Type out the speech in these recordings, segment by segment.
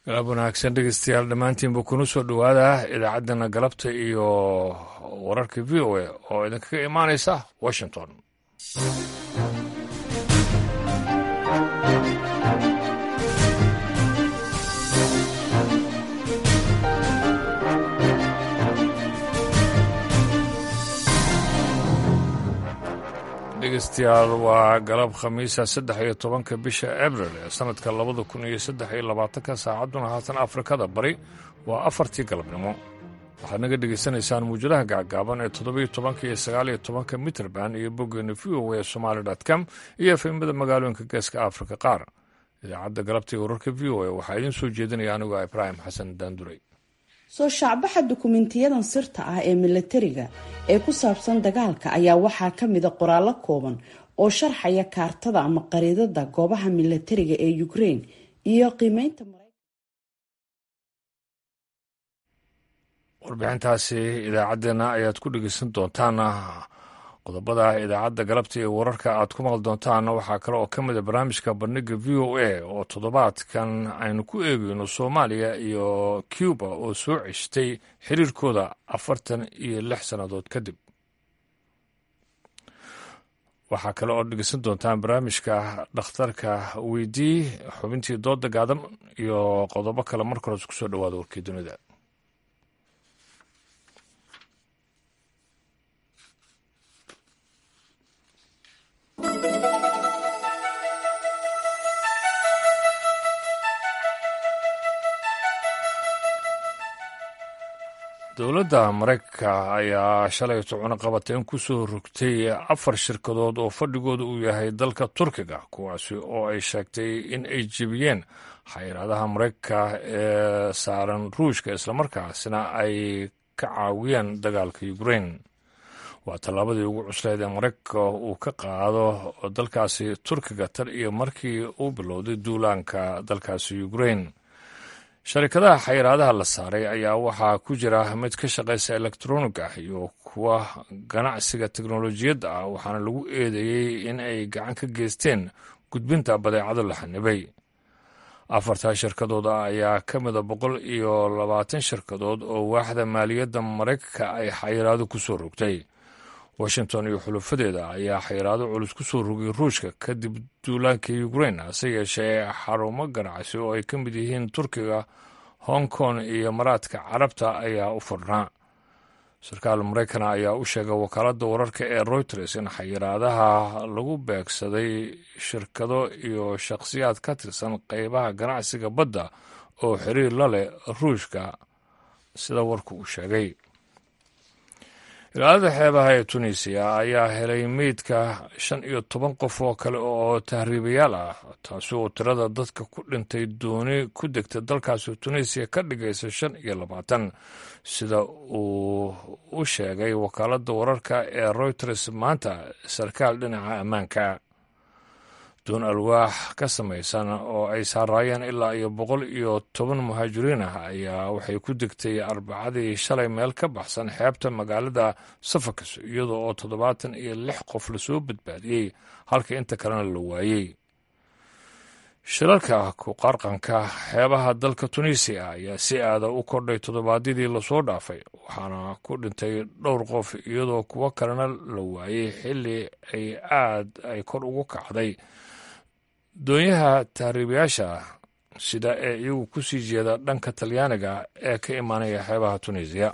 galab wanaagsan dhegeystayaal dhammaantiinba kuna soo dhowaada idaacaddana galabta iyo wararka v o a oo idinkaga imaanaysa washington dhegeystayaal waa galab khamiisa saddex iyo tobanka bisha abril ee sanadka labada kun iyo saddex iyo labaatanka saacadduna haatan afrikada bari waa afartii galabnimo waxaad naga dhegaysanaysaan muujadaha gacgaaban ee toddobiyo tobanka iyo sagaaliyo tobanka mitrband iyo boggeena v o a somaali com iyo efemada magaalooyinka geeska afrika qaar idaacadda galabta iyo wararka v o a waxaa idiin soo jeedinaya anigoo ibraahim xasan daanduray soo shaacbaxa dukumentiyadan sirta ah ee milatariga ee ku saabsan dagaalka ayaa waxaa ka mida qoraallo kooban oo sharxaya kaartada ama qariidada goobaha milatariga ee ukraine iyo qiimeynta warbixintaasi idaacaddeenna ayaad ku dhegeysan doontaan qodobada idaacadda galabta iyo wararka aad ku maqli doontaan waxaa kale oo ka mid a barnaamijka bandhiga v o a oo toddobaadkan aynu ku eegeyno soomaaliya iyo cuba oo soo ceshtay xiriirkooda afartan iyo lix sannadood kadib waxaa kale oo dhegeysan doontaan barnaamijka dhakhtarka weydii xubintii dooda gaadan iyo qodobo kale marka hores kusoo dhawaada warkii dunida dowladda maraykanka ayaa shalayto cunaqabateyn ku soo rogtay afar shirkadood oo fadhigooda uu yahay dalka turkiga kuwaasi oo ay sheegtay in ay jebiyeen xayiraadaha maraykanka ee saaran ruushka islamarkaasina ay ka caawiyeen dagaalka ukrain waa tallaabadii ugu cuslayd ee maraykanka uu ka qaado dalkaasi turkiga tan iyo markii uu bilowday duulaanka dalkaasi ukrain sharikadaha xayiraadaha la saaray ayaa waxaa ku jira mid ka shaqaysa elektronig ah iyo kuwa ganacsiga teknolojiyadda ah waxaana lagu eedeeyey in ay gacan ka geysteen gudbinta badeecado la xanibay afartaa shirkadood ah ayaa ka mida boqol iyo labaatan shirkadood oo waaxda maaliyadda maraykanka ay xayiraado ku soo rogtay washington iyo xulufadeeda ayaa xayiraado culus ku soo rogay ruushka kadib duulaanka ukrain hase yeeshee xarumo ganacsi oo ay ka mid yihiin turkiga hong kong iyo maraadka carabta ayaa u furnaa sarkaal maraykana ayaa u sheegay wakaaladda wararka ee reuters in xayiraadaha lagu beegsaday shirkado iyo shakhsiyaad ka tirsan qeybaha ganacsiga badda oo xiriir la leh ruushka sida warku uu sheegay ilaalada xeebaha ee tunisiya ayaa helay meydka shan iyo toban qof oo kale oo tahriibayaal ah taasi oo tirada dadka ku dhintay dooni ku degta dalkaasi tunisiya ka dhigaysa shan iyo labaatan sida uu u sheegay wakaaladda wararka ee reuters maanta sarkaal dhinaca ammaanka doon alwaax ka samaysan oo ay saaraayeen ilaa iyo boqol iyo toban muhaajiriin ah ayaa waxay ku degtay arbacadii shalay meel ka baxsan xeebta magaalada safakas iyadoo oo toddobaatan iyo lix qof lasoo badbaadiyey halka inta kalena la waayey shilalka ku qarqanka xeebaha dalka tunisiya ayaa si aada u kordhay toddobaadyadii lasoo dhaafay waxaana ku dhintay dhowr qof iyadoo kuwo kalena la waayey xilli ay aad ay kor ugu kacday doonyaha tahriibayaasha sida ee iyagu ku sii jeeda dhanka talyaaniga ee ka imaanaya xeebaha tunisiya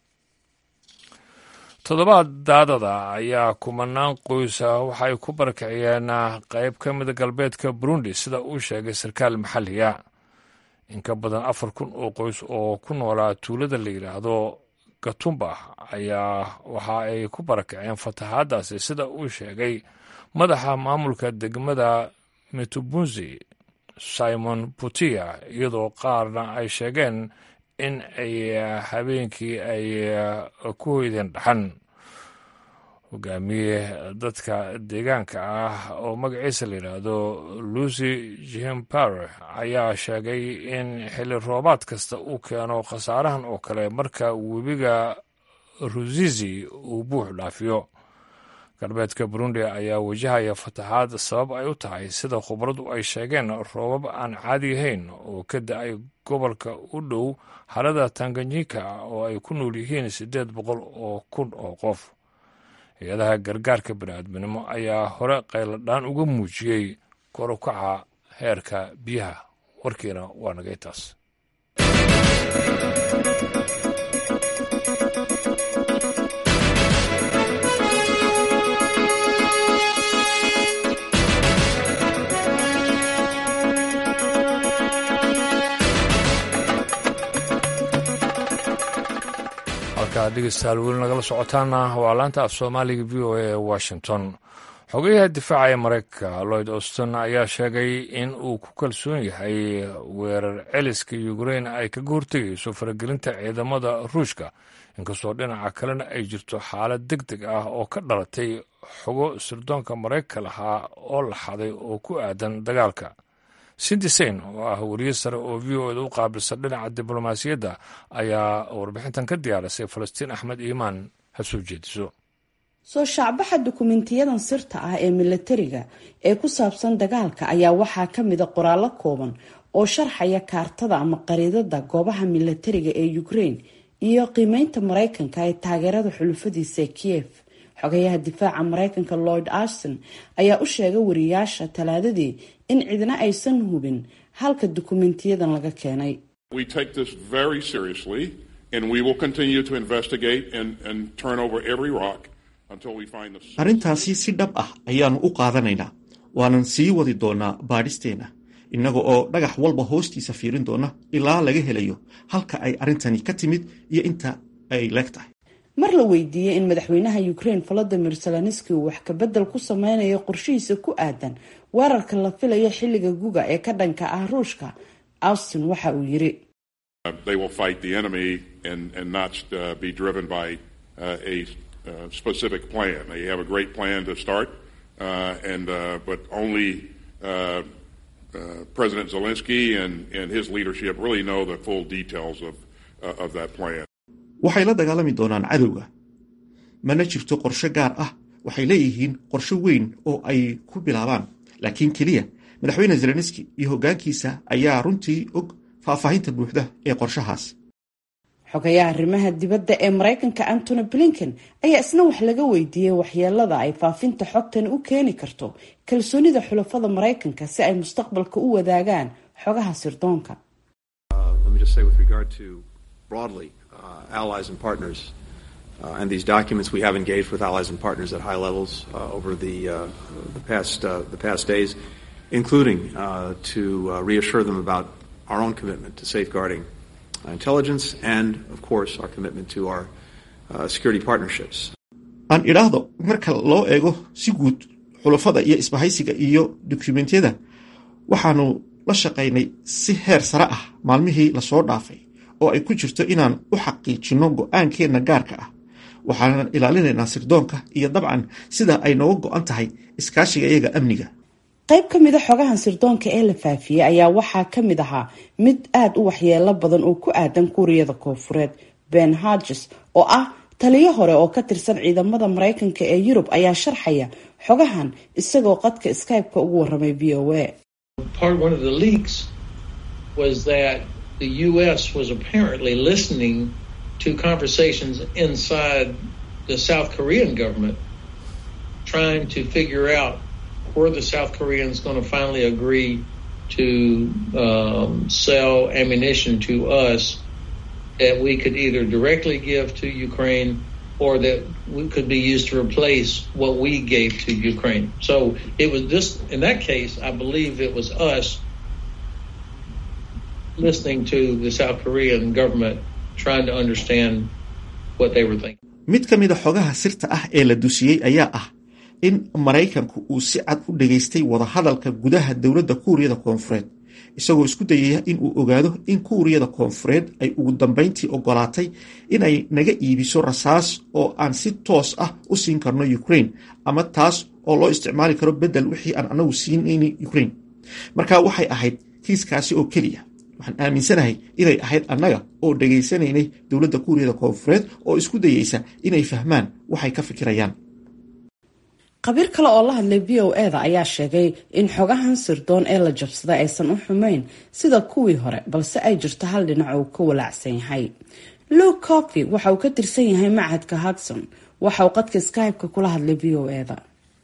toddobaad daadada ayaa kumanaan qoysa waxaay ku barakiciyeen qayb ka mida galbeedka burundi sida uu sheegay sarkaal maxalliga in ka badan afar kun oo qoys oo ku noolaa tuulada la yidhaahdo gatumba ayaa waxa ay ku barakiceen fatahaadaasi sida uu sheegay madaxa maamulka degmada metubunzi simon putia iyadoo qaarna ay sheegeen in ay habeenkii ay ku hoydeen dhaxan hogaamiye dadka deegaanka ah oo magaciisa la yidhaahdo lucy jempare ayaa sheegay in xilli roobaad kasta uu keeno khasaarahan oo kale marka webiga rusizi uu buux dhaafiyo galbeedka burundi ayaa wajahaya fataxaad sabab ay u tahay sida khubaradu ay sheegeen roobab aan caadi ahayn oo ka da-ay gobolka u dhow harada tanganyika oo ay ku nool yihiin siddeed boqol oo kun oo qof hay-adaha gargaarka bini'aadminimo ayaa hore qayladhaan uga muujiyey kor u kaca heerka biyaha warkiina waa nagay taas halkaad dhegeystayaal weli nagala socotaana waa laanta af soomaaliga v o a ee washington xogayaha difaaca ee maraykanka lloyd auston ayaa sheegay in uu ku kalsoon yahay weerar celiska ukrein ay kaga hortegayso faragelinta ciidamada ruushka inkastoo dhinaca kalena ay jirto xaalad deg deg ah oo ka dhalatay xogo sirdoonka maraykanka lahaa oo la xaday oo ku aadan dagaalka sindisein oo ah wariye sare oo v o eda u qaabilsan dhinaca diblomaasiyadda ayaa warbixintan ka diyaarisay falastiin axmed iimaan ha soo jeediso soo shaacbaxa dukumentiyadan sirta ah ee milatariga ee ku saabsan dagaalka ayaa waxaa ka mida qoraallo kooban oo sharxaya kaartada ama qariidada goobaha milatariga ee ukraine iyo qiimeynta maraykanka ee taageerada xulufadiisa ee kiev xogayaha difaaca maraykanka lloyd ashton ayaa u sheegay wariyaasha talaadadii in cidna aysan hubin halka dukumentiyadan laga keenay arrintaasi si dhab ah ayaannu u qaadanaynaa waanan sii wadi doonaa baadhisteenna innaga oo dhagax walba hoostiisa fiirin doona ilaa laga helayo halka ay arrintani ka timid iyo inta ay leeg tahay mar la weydiiyey in madaxweynaha ukraine volodimir zelenski uu wax kabedel ku sameynayo qorshihiisa ku aadan weerarka la filayo xilliga guga ee ka dhanka ah ruushka austin waxa uu yiri Uh, specific plan. They have a great plan to start, uh, and uh, but only President Zelensky and, and his leadership really know the full details of of that plan. waxay la dagaalami doonaan cadowga mana jirto qorshe gaar ah waxay leeyihiin qorshe weyn oo ay ku bilaabaan laakiin keliya madaxweyne zelenski iyo hoggaankiisa ayaa runtii og faahfaahinta buuxda ee qorshahaas xogayaha arrimaha dibadda ee maraykanka antony blinken ayaa isna wax laga weydiiyey waxyeelada ay faafinta xogtani u keeni karto kalsoonida xulafada maraykanka si ay mustaqbalka u wadaagaan xogaha sirdoonka and these documents we have engaged with allies and partners at high levels uh, over the, uh, the past uh, the past days, including to reassure them about our own commitment to safeguarding intelligence and, of course, our commitment to our security partnerships. aan idhaahdo marka loo eego si guud xulafada iyo isbahaysiga iyo dokumentiyada waxaanu la shaqaynay si heer sare ah maalmihii lasoo dhaafay oo ay ku jirto inaan u xaqiijinno go-aankeenna gaarka ah waxaanan ilaalinaynaa sirdoonka iyo dabcan sida ay nooga go-an tahay iskaashiga iyaga amniga qayb ka mida xogahan sirdoonka ee la faafiyey ayaa waxaa ka mid ahaa mid aada u waxyeelo badan oo ku aadan kuuriyada koonfureed ben harges oo ah taliyo hore oo ka tirsan ciidamada maraykanka ee yurub ayaa sharxaya xogahan isagoo qadka skype-ka ugu waramay v o a the U.S. was apparently listening to conversations inside the South Korean government, trying to figure out were the South Koreans going to finally agree to um, sell ammunition to us that we could either directly give to Ukraine or that we could be used to replace what we gave to Ukraine. So it was this, in that case, I believe it was us listening to the South Korean government trying to understand what they were thinking. mid ka mid a xogaha sirta ah ee la dusiyey ayaa ah in maraykanku uu si cad u dhageystay wadahadalka gudaha dowladda kuuriyada koonfureed isagoo isku dayaya in uu ogaado in kuuriyada koonfureed ay ugu dambayntii ogolaatay inay naga iibiso rasaas oo aan si toos ah u siin karno ukraine ama taas oo loo isticmaali karo beddel wixii aan anagu siinayni ukraine marka waxay ahayd kiiskaasi oo keliya waxaan aaminsanahay inay ahayd annaga oo dhegaysanaynay dowladda kuuriyada koonfureed oo isku dayeysa inay fahmaan waxay ka fikirayaan khabiir kale oo la hadlay v o eda ayaa sheegay in xogahan sirdoon ee la jabsaday aysan u xumayn sida kuwii hore balse ay jirto hal dhinac uu ka walaacsan yahay luke coffy waxa uu ka tirsan yahay macadka hudson waxa uu qadka skype-ka kula hadlay v o eda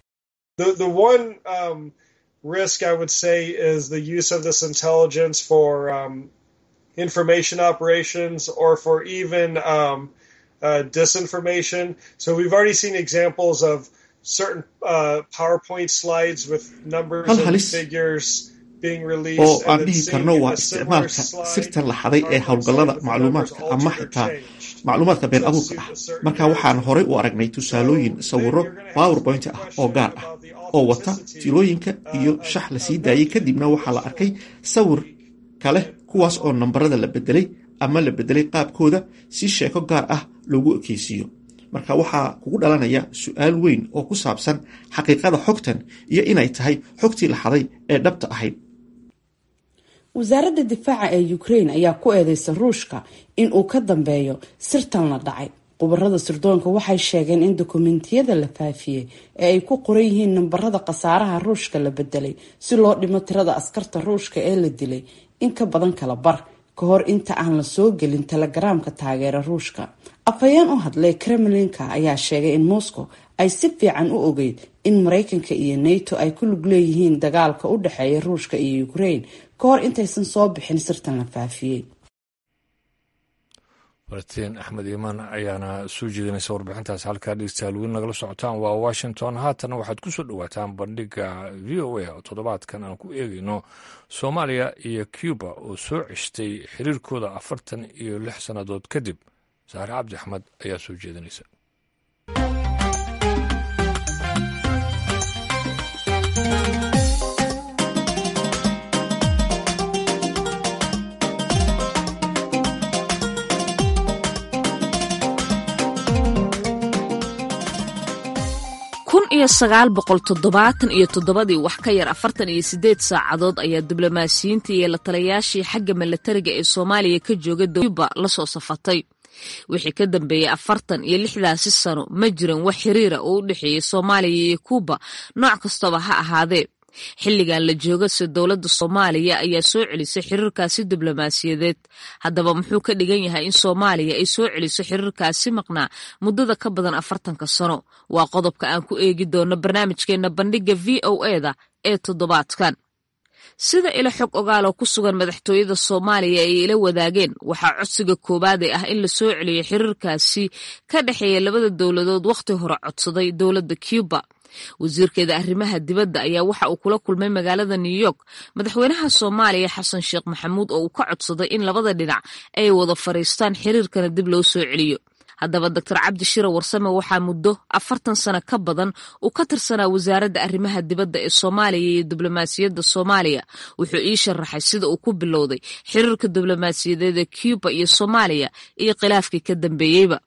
risk I would say is the use of this intelligence for um, information operations or for even um, uh, disinformation. So we've already seen examples of certain uh, PowerPoint slides with numbers Hal and halis figures being oo released aan and then dhihi seeing karno in waa a similar isticmaalka slide sirtan la xaday ee PowerPoint howlgallada slides with the numbers macluumaadka ama altered or xitaa changed. macluumaadka been abuurka ah marka waxaan horay u aragnay tusaalooyin sawiro powerpoint ah oo gaar ah oo wata tirooyinka iyo shax la sii daayay kadibna waxaa la arkay sawir kale kuwaas oo nambarada la bedelay ama la bedelay qaabkooda si sheeko gaar ah loogu ekeysiiyo marka waxaa kugu dhalanaya su-aal weyn oo ku saabsan xaqiiqada xogtan iyo inay tahay xogtii la xaday ee dhabta ahayd wasaaradda difaaca ee ukraine ayaa ku eedeysa ruushka in uu ka dambeeyo sirtan la dhacay khubarada sirdoonka waxay sheegeen in dokumentiyada la faafiyey ee ay ku qoran yihiin nambarada khasaaraha ruushka la bedelay si loo dhimo tirada askarta ruushka ee la dilay in ka badan kala bar ka hor inta aan la soo gelin telegaraamka taageera ruushka afhayeen u hadlay kremlinka ayaa sheegay in moscow ay si fiican u ogeyd in mareykanka iyo nato ay ku lug leeyihiin dagaalka u dhexeeya ruushka iyo ukraine ka hor intaysan soo bixin sirtan la faafiyey bartiin axmed iimaan ayaana soo jeedinaysa warbixintaas halkaa dhegeystayaal weli nagala socotaan waa washington haatana waxaad ku soo dhowaataan bandhiga v o a oo toddobaadkan aan ku eegayno soomaaliya iyo cuba oo soo ceshtay xiriirkooda afartan iyo lix sannadood kadib saare cabdi axmed ayaa soo jeedinaysa kun iyo sagaal boqol toddobaatan iyo toddobadii wax ka yar afartan iyo sideed saacadood ayaa diblomaasiyiintii iyo la talayaashii xagga milatariga ee soomaaliya ka jooga cuba la soo safatay wixii ka dambeeyey afartan iyo lixdaasi sano ma jiran wax xiriira oo u dhexeeyey soomaaliya iyo kuuba nooc kastaba ha ahaadee xilligan la joogase dowladda soomaaliya ayaa soo celisay xiriirkaasi diblomaasiyadeed haddaba muxuu ka dhigan yahay in soomaaliya ay soo celiso xiriirkaasi maqnaa muddada ka badan afartanka sano waa qodobka aan ku eegi doono barnaamijkeena bandhiga v o eda ee toddobaadkan sida ilo xog ogaaloo ku sugan madaxtooyada soomaaliya ay ila wadaageen waxaa codsiga koowaade ah in la soo celiyo xiriirkaasi ka dhexeeya labada dowladood wakhti hore codsaday dowladda cuba wasiirkeeda arrimaha dibadda ayaa waxa uu kula kulmay magaalada new york madaxweynaha soomaaliya xasan sheekh maxamuud oo uu ka codsaday in labada dhinac ay wada fadhiistaan xiriirkana dib loo soo celiyo haddaba doctor cabdi shira warsame waxaa muddo afartan sano ka badan uu ka tirsanaa wasaaradda arrimaha dibadda ee soomaaliya iyo diblomaasiyadda soomaaliya wuxuu ii sharaxay sida uu ku bilowday xiriirka diblomaasiyadeed ee cuba iyo soomaaliya iyo khilaafkii ka dambeeyeyba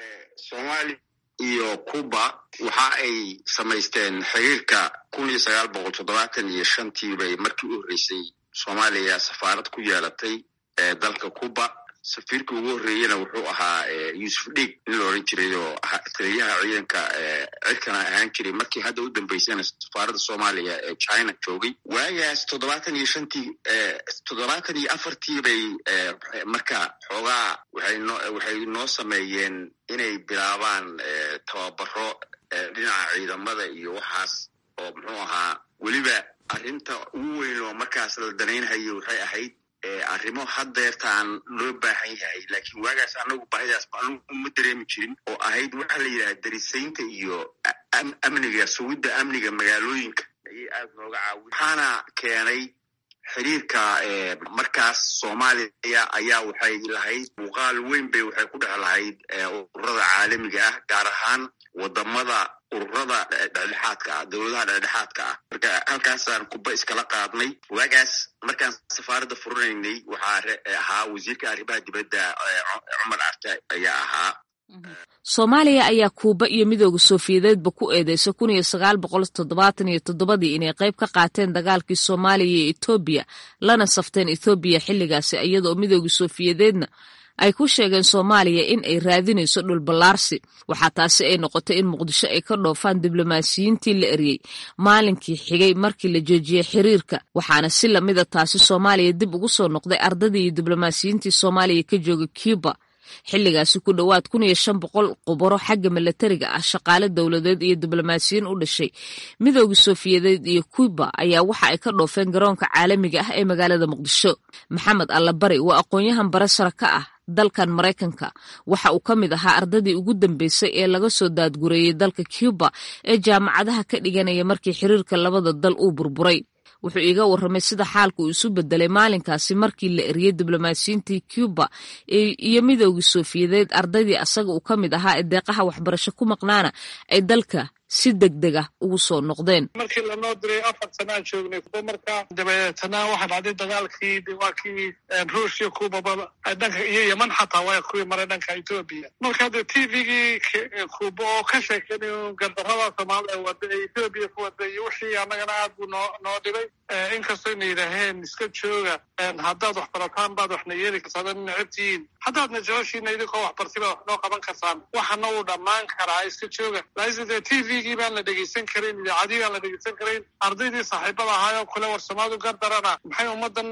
iyo cuba waxa ay samaysteen xiriirka kun iyo sagaal boqol toddobaatan iyo shantii bay markii u horreysay soomaaliya safaarad ku yeelatay ee dalka cuba safiirka ugu horreeyena wuxuu ahaa yuusuf dhiig nin la odhan jiray oo taliyaha ciidanka cirkana ahaan jiray markii hadda u dambeysana safaaradda soomaaliya ee china joogay waagaas toddobaatan iyo shantii toddobaatan iyo afartii bay marka xoogaa waxay noo waxay noo sameeyeen inay bilaabaan tababaro dhinaca ciidamada iyo waxaas oo muxuu ahaa weliba arrinta ugu weyn oo markaas la danaynhayo waxay ahayd arrimo haddeertaan loo baahan yahay laakiin waagaas anagu baahidaas anugu ma dareemi jirin oo ahayd waxaa la yidhaha darisaynta iyo amniga sugidda amniga magaalooyinka ayay aad nooga caawi waxaana keenay xiriirka markaas soomaaliya ayaa waxay lahayd muuqaal weyn bay waxay ku dhex lahayd ururada caalamiga ah gaar ahaan wadamada ururada dhexdhexaadka ah dowladaha dhexdhexaadka ah marka halkaasaan kuba iskala qaadnay waagaas markaan safaaradda furanaynay waxaa ahaa wasiirka arrimaha dibadda cumar carte ayaa ahaa soomaaliya ayaa kuuba iyo midooda soofiyadeedba ku eedeysa kun iyo sagaal boqol toddobaatan iyo toddobadii inay qayb ka qaateen dagaalkii soomaaliya iyo etoobiya lana safteen ethoobiya xilligaasi iyadoo midooda soofiyadeedna ay ku sheegeen soomaaliya in ay raadinayso dhulballaarsi waxaa taasi ay noqotay in muqdisho ay ka dhoofaan diblomaasiyiintii la eriyey maalinkii xigay markii la joojiyey xiriirka waxaana si lamida taasi soomaaliya dib ugu soo noqday ardadii iyo diblomaasiyiintii soomaaliya ka jooga cuba xilligaasi ku dhowaad kun iyo shan boqol qubaro xagga milatariga ah shaqaale dowladeed iyo diblomaasiyiin u dhashay midoogii soofiyadeed iyo cuba ayaa waxa ay ka dhoofeen garoonka caalamiga ah ee magaalada muqdisho maxamed allabari waa aqoon-yahan bare sare ka ah dalkan maraykanka waxa uu ka mid ahaa ardadii ugu dambeysay ee laga soo daadgureeyey dalka cuba ee jaamacadaha ka dhiganaya markii xiriirka labada dal uu burburay wuxuu iiga warramay sida xaalka uu isu bedelay maalinkaasi markii la eriyey diblomaasiyiintii cuba iyo midoogii soofiyadeed ardaydii asaga uu ka mid ahaa ee deeqaha waxbarasho ku maqnaana ay dalka si degdeg ah ugu soo noqdeen markii lanoo diray afar sanaan joognay kuba markaa dabeetana waxaa dhacday dagaalkii waa kii ruushya kubaba dhanka iyo yeman xataa waa kuwii maray dhanka etoobiya marka de t v-gii kuba oo ka sheekeynay gardarrada soomaalida wada ee etoobiya ku wada iyo wixii annagana aad buu noo noo dhibay inkastoo na yidhaaheen iska jooga haddaad wax barataan baad waxna yeeli kartaan necabtihiin haddaadna jeceshiina idinkoo waxbartay baad wax noo qaban kartaan waxana uu dhammaan karaa iska jooga laakiinse t v-gii baan la dhegeysan karin idaacadii baan la dhegeysan karayn ardaydii saaxiibada ahaayoo kule war soomaalidu gardarana maxay ummaddan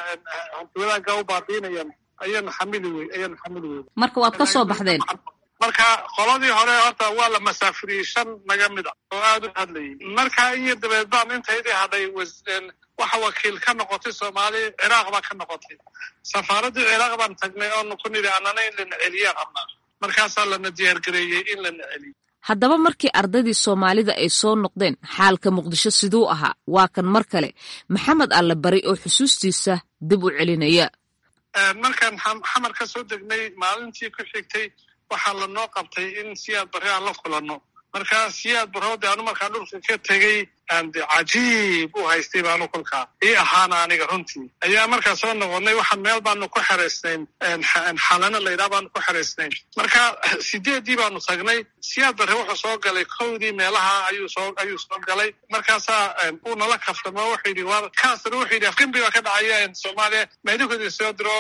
wadaagga u baabiinayaan ayaanu xamili wey ayaanu xamili wey marka waad ka soo baxdeen marka qoladii hore horta waa la masaafiriyey shan naga mid a oo aada u hadlayay marka iyo dabeed baan intaydii hadhay waxa wakiil ka noqotay soomaali ciraaq baa ka noqotay safaaraddii ciraaq baan tagnay oonu ku nidhi annana in lana celiyaan rabnaa markaasaa lana diyaargareeyey in lana celiyo haddaba markii ardaydii soomaalida ay soo noqdeen xaalka muqdisho siduu ahaa waa kan mar kale maxamed alle bari oo xusuustiisa dib u celinaya markaan xamar ka soo degnay maalintii ku xigtay waxaa lanoo qabtay in siyaad barre aan la kulanno marka siyaad barroode anu markaan dhulka ka tegey de cajiib u haystay baanu kolkaa ii ahaana aniga runtii ayaa markaa soo noqonnay waxaan meel baanu ku xeraysnayn xalano laydhaha baanu ku xeraysnayn marka sideeddii baanu tagnay siyaad barre wuxuu soo galay kowdii meelaha ayuu soo ayuu soo galay markaasaa uu nala kaftamo wuxuu yidhi war kaasna wuxuu yidhi afgembi baa ka dhacaya soomaaliya meedikoodii soo diro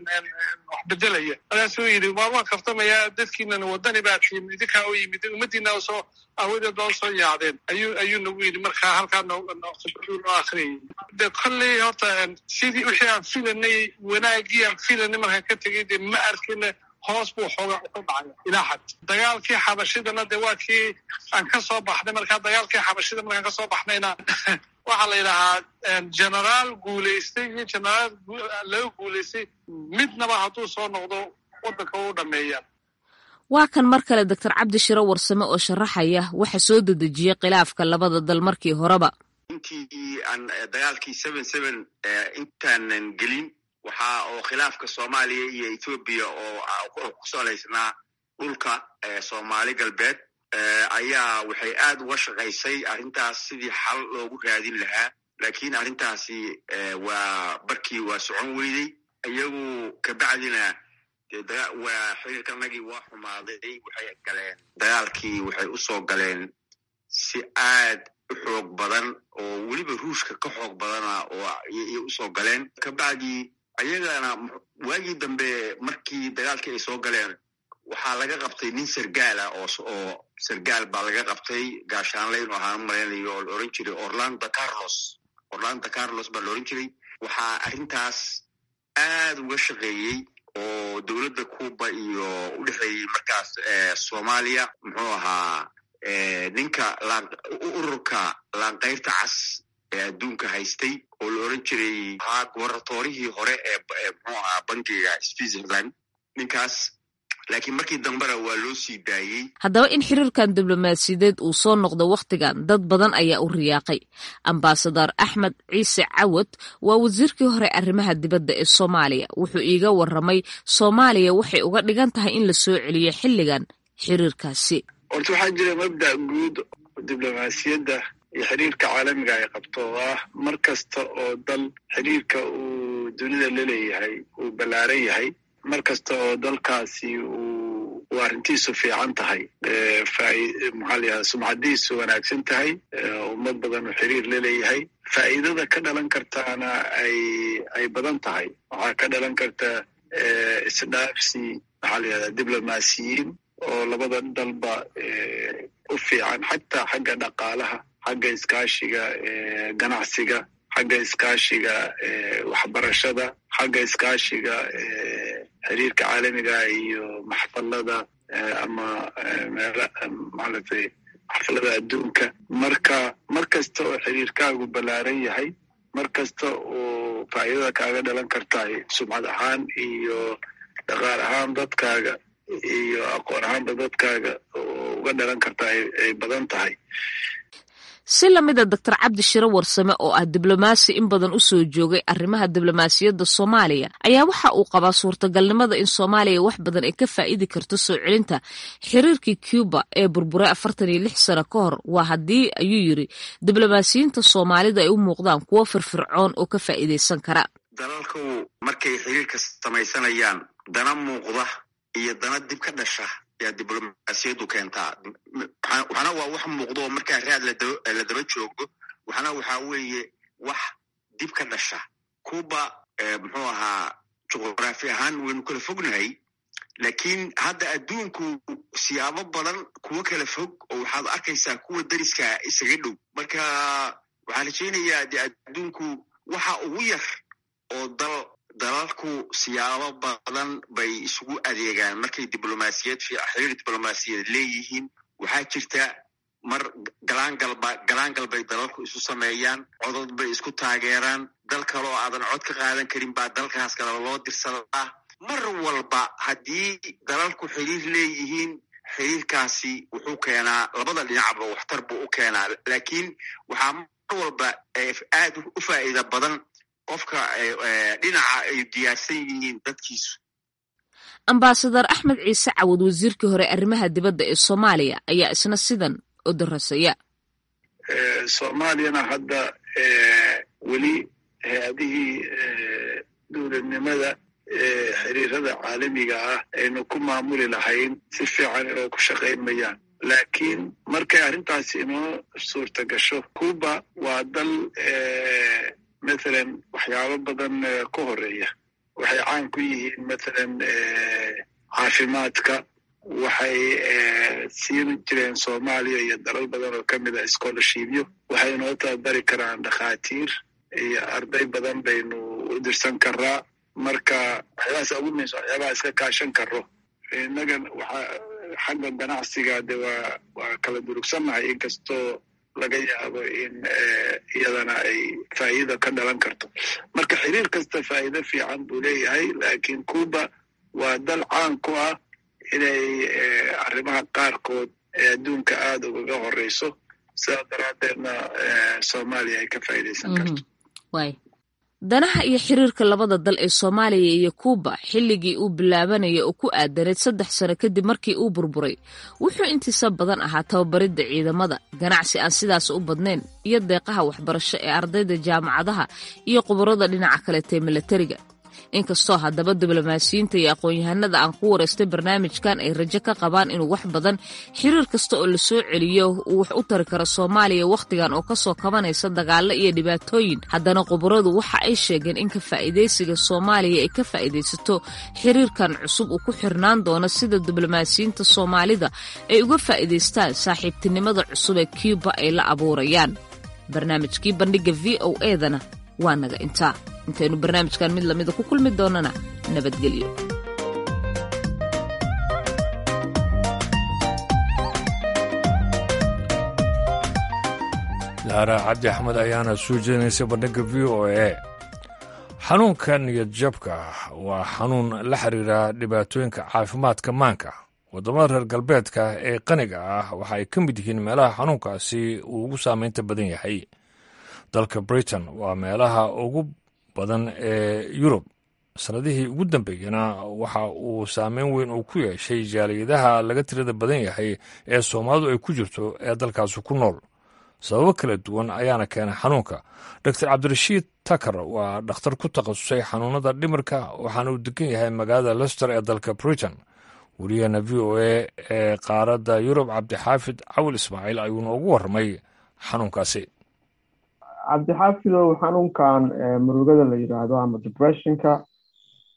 wax bedelaya markaasuu yidhi waa waan kaftamaya dadkiinana wadani baa tiim idinkaa u yimid ummadiina soo awadeed baa usoo yaacdeen ayuu ayuu nagu yidhi marka halkaa noo akriyay de kolley horta sidii wixii aan filanay wanaagii aan filanay markaan ka tegay de ma arkina hoos buu xooga u dhacay ilaa xad dagaalkii xabashidana de waa kii aan ka soo baxnay markaa dagaalkii xabashida markaan ka soo baxnayna waxaa la yidhahaa generaal guulaystay iyo generaal laga guulaystay midnaba hadduu soo noqdo waddanka u dhameeyaan waa kan mar kale doctor cabdi shiro warsame oo sharaxaya waxa soo dedejiyey khilaafka labada dal markii horeba intii aan dagaalkii seven seven intaanan gelin waxaa oo khilaafka soomaaliya iyo ethoobiya oo ku salaysnaa dhulka soomaali galbeed ayaa waxay aad uga shaqaysay arrintaas sidii xal loogu raadin lahaa laakiin arrintaasi waa barkii waa socon weydey iyagu kabacdina waa xiriirkanagii waa xumaaday waxay galeen dagaalkii waxay u soo galeen si aad u xoog badan oo weliba ruushka ka xoog badana oo iyay usoo galeen kabacdii ayagana waagii dambe markii dagaalkii ay soo galeen waxaa laga qabtay nin sargaala oo oo sargaal baa laga qabtay gaashaanle inu ahaan malaynayo oo la oran jiray orlando carlos orlando carlos baa la oran jiray waxaa arrintaas aad uga shaqeeyey oo dowladda cuba iyo u dhexeeyey markaas soomaaliya muxuu ahaa ninka ururka laanqayrta cas ee adduunka haystay oo la oran jiray ahaa gobarnatorihii hore ee muxuu ahaa bankiga switzerland ninkaas laakiin markii dambena waa loo sii daayey haddaba in xiriirkan diblomaasiyadeed uu soo noqdo wakhtigan dad badan ayaa u riyaaqay ambasador axmed ciise cawad waa wasiirkii hore arrimaha dibadda ee soomaaliya wuxuu iiga warramay soomaaliya waxay uga dhigan tahay in la soo celiyo xilligan xiriirkaasi horta waxaa jira mabda guud diblomaasiyadda iyo xiriirka caalamiga ay qabto oo ah mar kasta oo dal xiriirka uu dunida la leeyahay uu ballaaran yahay mar kasta oo dalkaasi uu uu arrintiisu fiican tahay maxaa layaha sumcadiisu wanaagsan tahay ummad badan uu xiriir la leeyahay faa'iidada ka dhalan kartaana ay ay badan tahay waxaa ka dhalan karta isdhaafsi maxaa la yihahdaa diblomaasiyiin oo labada dalba u fiican xataa xagga dhaqaalaha xagga iskaashiga ganacsiga xagga iskaashiga waxbarashada xagga iskaashiga xiriirka caalamiga iyo maxfalada ama meel maalatay maxfalada adduunka marka mar kasta oo xiriirkaagu ballaaran yahay mar kasta oo faa'iidada kaaga dhalan kartahay sumcad ahaan iyo dhaqaal ahaan dadkaaga iyo aqoon ahaanba dadkaaga oo uga dhalan kartaa ay badan tahay si lamida doctor cabdi shiro warsame oo ah diblomaasi in badan u soo joogay arrimaha diblomaasiyadda soomaaliya ayaa waxa uu qabaa suurtagalnimada in soomaaliya wax badan ay ka faa'idi karto soo celinta xiriirkii cuba ee burburay afartan iyo lix sano ka hor waa haddii ayuu yiri diblomaasiyiinta soomaalida ay u muuqdaan kuwo firfircoon oo ka faa'iidaysan kara dalalku markay xiriirka samaysanayaan dana muuqda iyo dana dib ka dhasha yaa diblomaasiyaddu keentaa waxna waa wax muuqdo oo markaa raad la daba joogo waxna waxaa weeye wax dib ka dhasha cuba muxuu ahaa juqraafi ahaan waynu kala fognahay laakiin hadda adduunku siyaabo badan kuwo kala fog oo waxaad arkaysaa kuwa dariska isaga dhow marka waxaan rajaynayaa de adduunku waxa ugu yar oo dal dalalku siyaabo badan bay isugu adeegaan markay diblomaasiyad xiriir diblomaasiyaed leeyihiin waxaa jirta mar galaangalba galaangal bay dalalku isu sameeyaan codod bay isku taageeraan dal kale oo aadan cod ka qaadan karin baa dalkaas kale loo dirsadaa mar walba haddii dalalku xiriir leeyihiin xiriirkaasi wuxuu keenaa labada dhinacba waxtar buu u keenaa laakiin waxaa mar walba aad u faa'iida badan qofka dhinaca ay diyaarsan yihiin dadkiisu ambasadar axmed ciise cawad wasiirkii hore arrimaha dibadda ee soomaaliya ayaa isna sidan u darasaya soomaaliyana hadda weli hay-adihii dowladnimada xiriirada caalamiga ah aynu ku maamuli lahayn si fiican inoo ku shaqayn mayaan laakiin markay arrintaasi inoo suurta gasho cuba waa dal mathalan waxyaabo badan ka horeeya waxay caan ku yihiin mathalan caafimaadka waxay siin jireen soomaaliya iyo dalal badan oo ka mid a scholarshipyo waxay noo tababari karaan dhakhaatiir iyo arday badan baynu u dirsan karaa marka waxyaabahaas ugu muhiimsan waxyaabaha iska kaashan karo innaga waxa xagga ganacsiga de waa waa kala durugsannahay inkastoo laga yaabo in iyadana ay faa'iida ka dhalan karto marka xiriir kasta faa'iido fiican buu leeyahay laakiin cuba waa dal caan ku ah inay arrimaha qaarkood ee adduunka aada ugaga horeyso sidaa daraaddeedna soomaaliya ay ka faa'iidaysan karto danaha iyo xiriirka labada dal ee soomaaliya iyo kuuba xilligii uu bilaabanaya oo ku aadaneed saddex sano kadib markii uu burburay wuxuu intiisa badan ahaa tababaridda ciidamada ganacsi aan sidaas u badnayn iyo deeqaha waxbarasho ee ardayda jaamacadaha iyo khubarada dhinaca kaleetee milatariga inkastoo haddaba diblomaasiyiinta iyo aqoon-yahanada aan ku wareystay barnaamijkan ay rajo ka qabaan inuu wax badan xiriir kasta oo la soo celiyo uu wax u tari karo soomaaliya wakhtigan oo kasoo kabanaysa dagaalo iyo dhibaatooyin haddana khubaradu waxa ay sheegeen in ka faa'iidaysiga soomaaliya ay ka faa'iidaysato xiriirkan cusub uu ku xirnaan doono sida diblomaasiyiinta soomaalida ay uga faa'iidaystaan saaxiibtinimada cusub ee cuba ay la abuurayaan barnaamijkii bandhigga v o edana waa naga intaa intaynu barnaamijkan mid lamida ku kulmi doonana nabadgelyo laara cabdi axmed ayaana soo jeedinaysay bandhigga v o a xanuunka niyad jabka waa xanuun la xiriira dhibaatooyinka caafimaadka maanka waddamada reer galbeedka ee qaniga ah waxa ay ka mid yihiin meelaha xanuunkaasi uu ugu saameynta badan yahay dalka britain waa meelaha ugu badan ee yurub sannadihii ugu dambeeyena waxa uu saameyn weyn uu ku yeeshay jaaliyadaha laga tirada badan yahay ee soomaalidu ay ku jirto ee dalkaasi ku nool sababo kala duwan ayaana keenay xanuunka doctor cabdirashiid takar waa dhakhtar ku takhasusay xanuunada dhimirka waxaana uu degan yahay magaalada lester ee dalka britain weliyaheena v o a ee qaaradda yurub cabdixaafid cawil ismaaciil ayuu noogu warramay xanuunkaasi cabdixaafidow xanuunkan murugada la yidhaahdo ama depressionka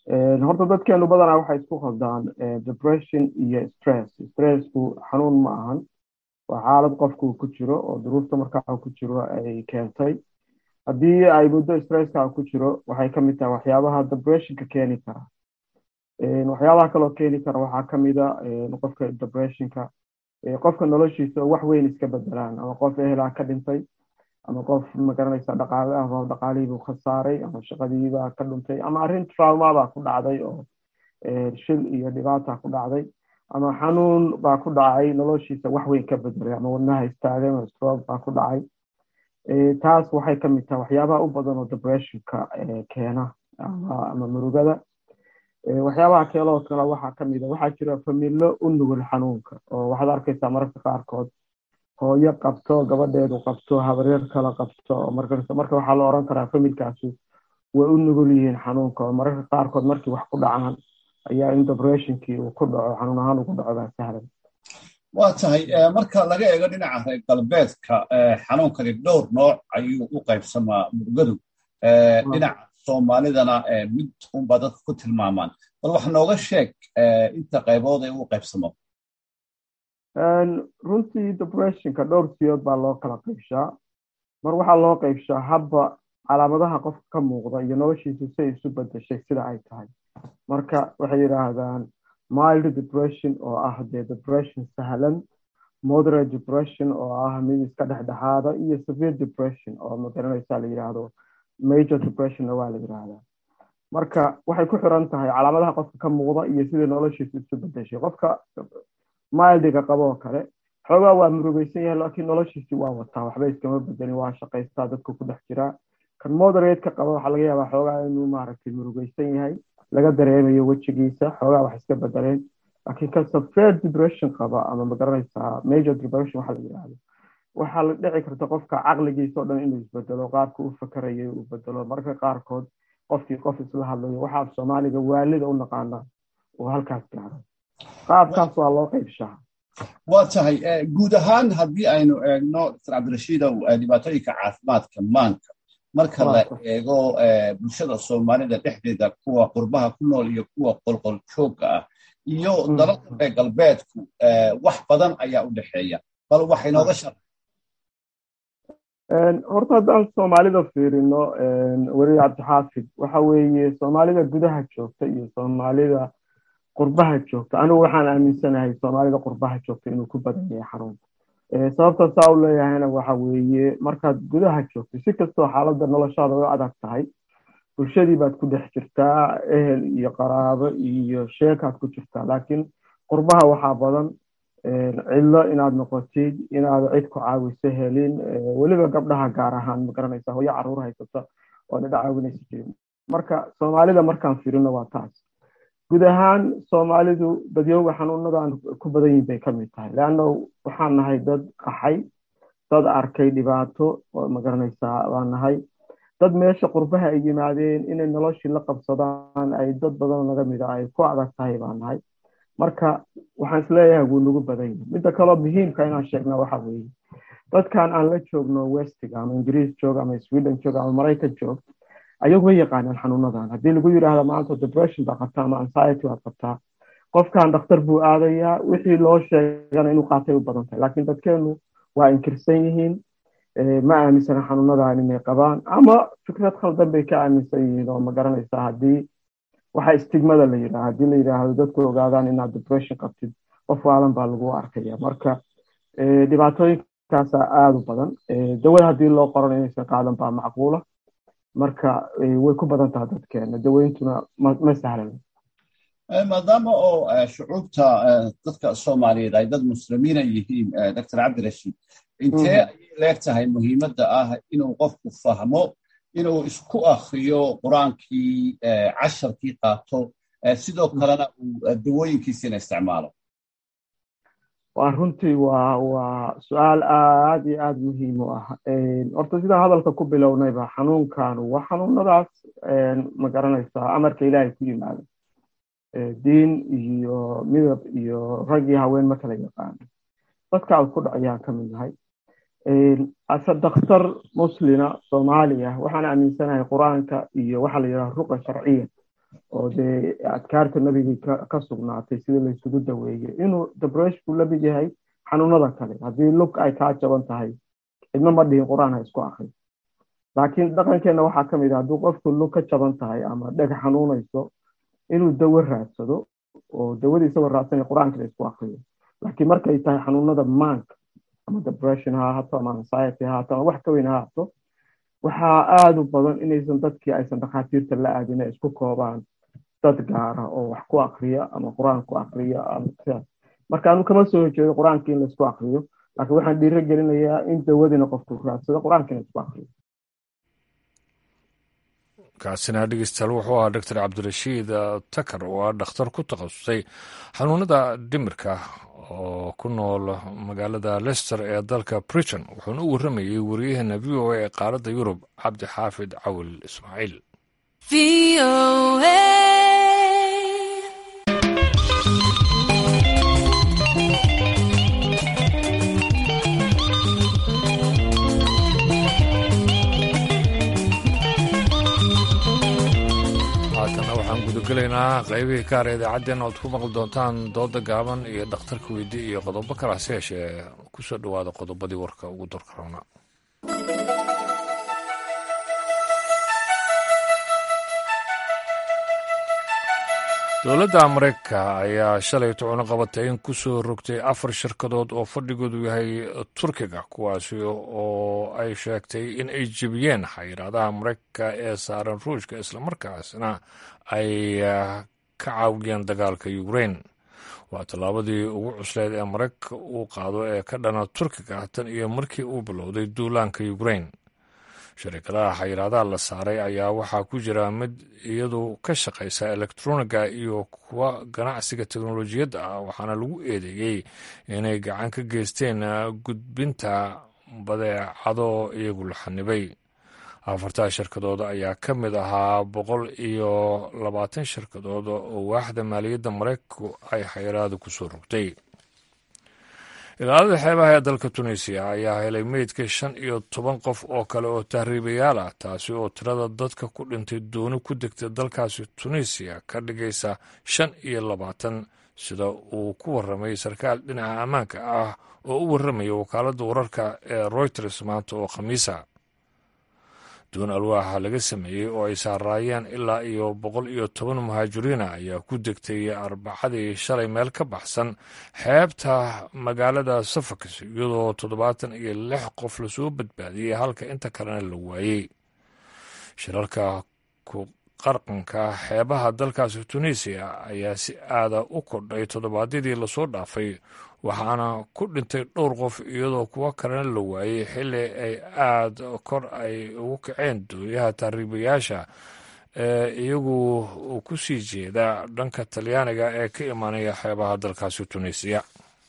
horta dadkeenu badanaa waxay isku qaldaan depression iyo stress stressku xanuun ma ahan waa xaalad qofku ku jiro oo duruufta markaa ku jiro ay keentay haddii ay muddo stresska ku jiro waxay kamid tahay waxyaabaha depressionka keeni kara waxyaabaha kaloo keeni kara waxaa kamida qofka depressionka qofka noloshiisa wax weyn iska bedelaan ama qof ehelaa ka dhintay ama qof magaranaysa dhaqaale ah dhaqaalihiibuu khasaaray ama shaqadiibaa ka dhuntay ama arrin traumabaa ku dhacday oo shil iyo dhibaata ku dhacday ama xanuun baa ku dhacay noloshiisa wax weyn ka bedelay ama wadnaha istaagay ama stroke baa ku dhacay taas waxay kamid tahay waxyaabaha u badan oo depressionka keena ama murugada waxyaabaha keeloo kale waxaa kamid a waxaa jira familo u nugul xanuunka oo waxaad arkaysaa mararka qaarkood hooyo qabto gabadheedu qabto habaryar kala qabto marka waxaa la oran karaa familkaasi way u nugul yihiin xanuunka oo mararka qaarkood markii wax ku dhacaan ayaa in depressionkii uu ku dhaco xanuun ahaan ugu dhaco baa sahlan waa tahay marka laga eego dhinaca reer galbeedka xanuunkani dhowr nooc ayuu u qaybsamaa murugadu dhinaca soomaalidana mid unbaa dadka ku tilmaamaan bal wax nooga sheeg inta qaybood ee u qaybsamo runtii depressionka dhowr siyood baa loo kala qaybshaa mar waxaa loo qaybshaa habba calaamadaha qofka ka muuqda iyo noloshiisa say isu bedeshay sida ay tahay marka waxay yidhaahdaan mild depression oo ah dee depression sahlan moderate depression oo ah mid iska dhexdhexaada iyo severe depression oo magaranaysa la yidhaahdo major depressionna waa la yidhaahdaa marka waxay ku xiran tahay calaamadaha qofka ka muuqda iyo sidai noloshiisa isu bedeshay qofka mildiga qaboo kale xoogaa waa murugeysan yahay laakiin noloshiisi waa wataa waxba iskama bedelin waa shaqaystaa dadka ku dhex jiraa kan moderate ka qaba waxaa laga yaabaa xoogaa inuu maaragtay murugeysan yahay laga dareemayo wejigiisa xoogaa wax iska bedeleen laakiin kan severe depression qaba ama magaranaysaa major depression waxa la yidhaahdo waxaa la dhici karta qofka caqligiisa o dhan inuu isbedelo qaabka u fakarayay uu bedelo marka qaarkood qofkii qof isla hadlayo waxa af soomaaliga waalida u naqaana uu halkaas gaaro qaabkaas waa loo qaybshaa waa tahay guud ahaan haddii aynu eegno dr cabdirashiidow dhibaatooyinka caafimaadka maanka marka la eego bulshada soomaalida dhexdeeda kuwa qurbaha ku nool iyo kuwa qolqol joogga ah iyo dalalka reer galbeedku wax badan ayaa u dhexeeya bal waxay nooga shar horta haddaan soomaalida fiirino weri cabdixaafid waxa weeye soomaalida gudaha joogta iyo soomaalida qurbaha joogta anigu waxaan aaminsanahay soomaalida qurbaha joogta inuu ku badan yahay xanuunka sababta saa u leeyahayna waxa weeye markaad gudaha joogto si kastoo xaaladda noloshaada u adag tahay bulshadii baad ku dhex jirtaa ehel iyo qaraabo iyo sheekaad ku jirtaa laakiin qurbaha waxaa badan cidlo inaad noqotid inaad cid ku caawiso helin weliba gabdhaha gaar ahaan magaranaysa hooyo caruur haysata oo dhidha caawinaysa jirin marka soomaalida markaan firino waa taas guud ahaan soomaalidu dadyooga xanuunadan ku badan yihin bay kamid tahay leanna waxaan nahay dad qaxay dad arkay dhibaato oo magaranaysaa baan nahay dad meesha qurbaha ay yimaadeen inay noloshii la qabsadaan ay dad badan naga mida ay ku adag tahay baan nahay marka waxaan isleeyahay wuu nagu badan yahay midda kaloo muhiimka inaan sheegna waxa weeye dadkan aan la joogno westiga ama ingiriis joog ama sweden joog ama maraykan joog ayagu way yaqaanaan xanuunadan haddii lagu yidhaahdo maanta depression baa qabtaa ama anxiety baad qabtaa qofkan dhakhtar buu aadayaa wixii loo sheegana inuu qaatay u badan tahay laakiin dadkeenu waa inkirsan yihiin ma aaminsana xanuunadan inay qabaan ama fikrad khaldan bay ka aaminsan yihiin oo ma garanaysaa haddii waxa istigmada la yidhaha haddii la yidhaahdo dadku ogaadaan inaad depression qabtid qof waalan baa lagu arkaya marka dhibaatooyinkaasa aada u badan dawada haddii loo qoran inaysan qaadan baa macquula marka way ku badan tahay dadkeena daweyntuna ma sahlan maadaama oo shucuubta dadka soomaaliyeed ay dad muslimiina yihiin dr cabdirashiid intee ayay leeg tahay muhiimadda ah inuu qofku fahmo inuu isku akriyo qur-aankii casharkii qaato sidoo kalena uu dawooyinkiisiina isticmaalo waa runtii waa waa su-aal aad iyo aad muhiim u ah horta sidaan hadalka ku bilownayba xanuunkanu waa xanuunadaas ma garanaysaa amarka ilaahay ku yimaado diin iyo midab iyo rag iyo haween ma kala yaqaano dadka ku dhacayaan ka mid nahay ase dakhtar muslina soomaaliya waxaan aaminsanahay qur-aanka iyo waxaa la yidhaha ruqa sharciya oo dee adkaarta nabigii ka sugnaatay sida laysugu daweeyey inuu debreshku la mid yahay xanuunada kale haddii lug ay kaa jaban tahay cidna ma dhihin qur-aan ha isku akri laakiin dhaqankeenna waxaa ka mid ah hadduu qofku lug ka jaban tahay ama dheg xanuunayso inuu dawo raadsado oo dawadii isagoo raadsanaya qur-aankana isku akriyo laakiin markay tahay xanuunada maanka ama depression ha ahaato ama anxiety ha ahaato ama wax ka weyn ha ahaato waxaa aada u badan inaysan dadkii aysan dhakhaatiirta la aadin ay isku koobaan dad gaara oo wax ku akriya ama qur-aan ku akriya ama sidaas marka anu kama soo horjeedo qur-aanka in laisku akriyo laakiin waxaan dhiiro gelinayaa in dawadina qofku raadsado qur-aankana isku akriyo kaasina dhegeystayaal wuxuu ahaa doctor cabdirashiid takar oo ah dhakhtar ku takhasusay xanuunada dhimirka oo ku nool magaalada lester ee dalka britain wuxuuna u warramayey wariyaheena v o a ee qaaradda yurub cabdi xaafid cawil ismaaciil haatanna waxaan gudagelaynaa qaybihii ka hara idaacaddeenna oad ku maqli doontaan dooda gaaban iyo dhakhtarka weydi iyo qodobo kale hase yeeshee ku soo dhowaada qodobadii warka ugu dorka roona dowladda mareykanka ayaa shalay tucuno qabatay in ku soo rogtay afar shirkadood oo fadhigoodu yahay turkiga kuwaasi oo ay sheegtay in ay jebiyeen xayiraadaha mareykanka ee saaran ruushka islamarkaasna ay ka caawiyeen dagaalka ukrain waa tallaabadii ugu cusleyd ee mareykanka uu qaado ee ka dhana turkiga tan iyo markii uu bilowday duulaanka ukrain sharikadaha xayiraadaha la saaray ayaa waxaa ku jira mid iyadu ka shaqaysa elektroniga iyo kuwa ganacsiga teknolojiyadda ah waxaana lagu eedeeyey inay gacan ka geysteen gudbinta badeecado iyagu la xanibay afartaa shirkadood ayaa ka mid ahaa boqol iyo labaatan shirkadood oo waaxda maaliyadda maraykanku ay xayiraada ku soo rogtay ilaalada xeebaha ee dalka tunisiya ayaa helay meydka shan iyo toban qof oo kale oo tahriibayaal ah taasi oo tirada dadka ku dhintay dooni ku degtay dalkaasi tunisiya ka dhigaysa shan iyo labaatan sida uu ku warramay sarkaal dhinaca ammaanka ah oo u warramaya wakaaladda wararka ee royters maanta oo khamiisa doon alwaaxa laga sameeyey oo ay saaraayeen ilaa iyo boqol iyo toban muhaajiriina ayaa ku degtay arbacadii shalay meel ka baxsan xeebta magaalada safax iyadoo toddobaatan iyo lix qof lasoo badbaadiyey halka inta kalena la waayey shirarka ku qarqanka xeebaha dalkaasi tunisiya ayaa si aada u kordhay toddobaadyadii lasoo dhaafay waxaana ku dhintay dhowr qof iyadoo kuwo kalena la waayey xilli ay aada kor ay ugu kaceen doonyaha tahriibayaasha ee iyagu ku sii jeeda dhanka talyaaniga ee ka imaanaya xeebaha dalkaasi tunisiya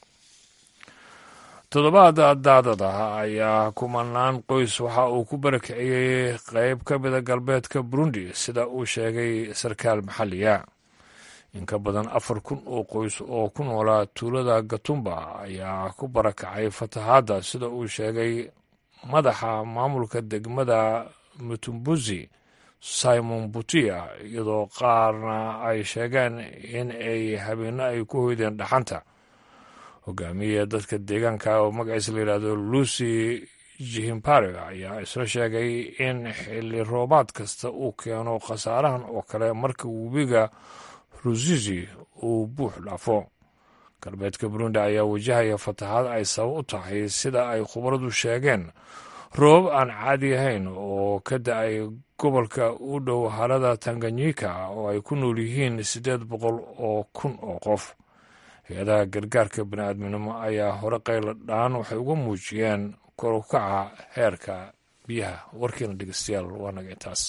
toddobaada daadada ayaa kumanaan qoys waxa uu ku barakiciyey qeyb ka mida galbeedka burundi sida uu sheegay sarkaal maxalliga in ka badan afar kun oo qoys oo ku noolaa tuulada gatumba ayaa ku barakacay fatahaadda sida uu sheegay madaxa maamulka degmada mutumbuzi simon butia iyadoo qaarna ay sheegeen in ay habeenno ay ku hoydeen dhaxanta hogaamiye dadka deegaanka oo magaciisa la yidhaahdo lucy jihimpare ayaa isla sheegay in xilli roobaad kasta uu keeno khasaarahan oo kale marka webiga rusizi uu buux dhaafo galbeedka burundi ayaa wajahaya fatahaad ay sabab u tahay sida ay khubaradu sheegeen roobab aan caadi ahayn oo ka da-ay gobolka u dhow harada tanganyika oo ay ku nool yihiin siddeed boqol oo kun oo qof hay-adaha gargaarka bini'aadminimo ayaa hore qayla dhaan waxay uga muujiyeen kor u kaca heerka biyaha warkiina dhegeystayaal waa naga intaas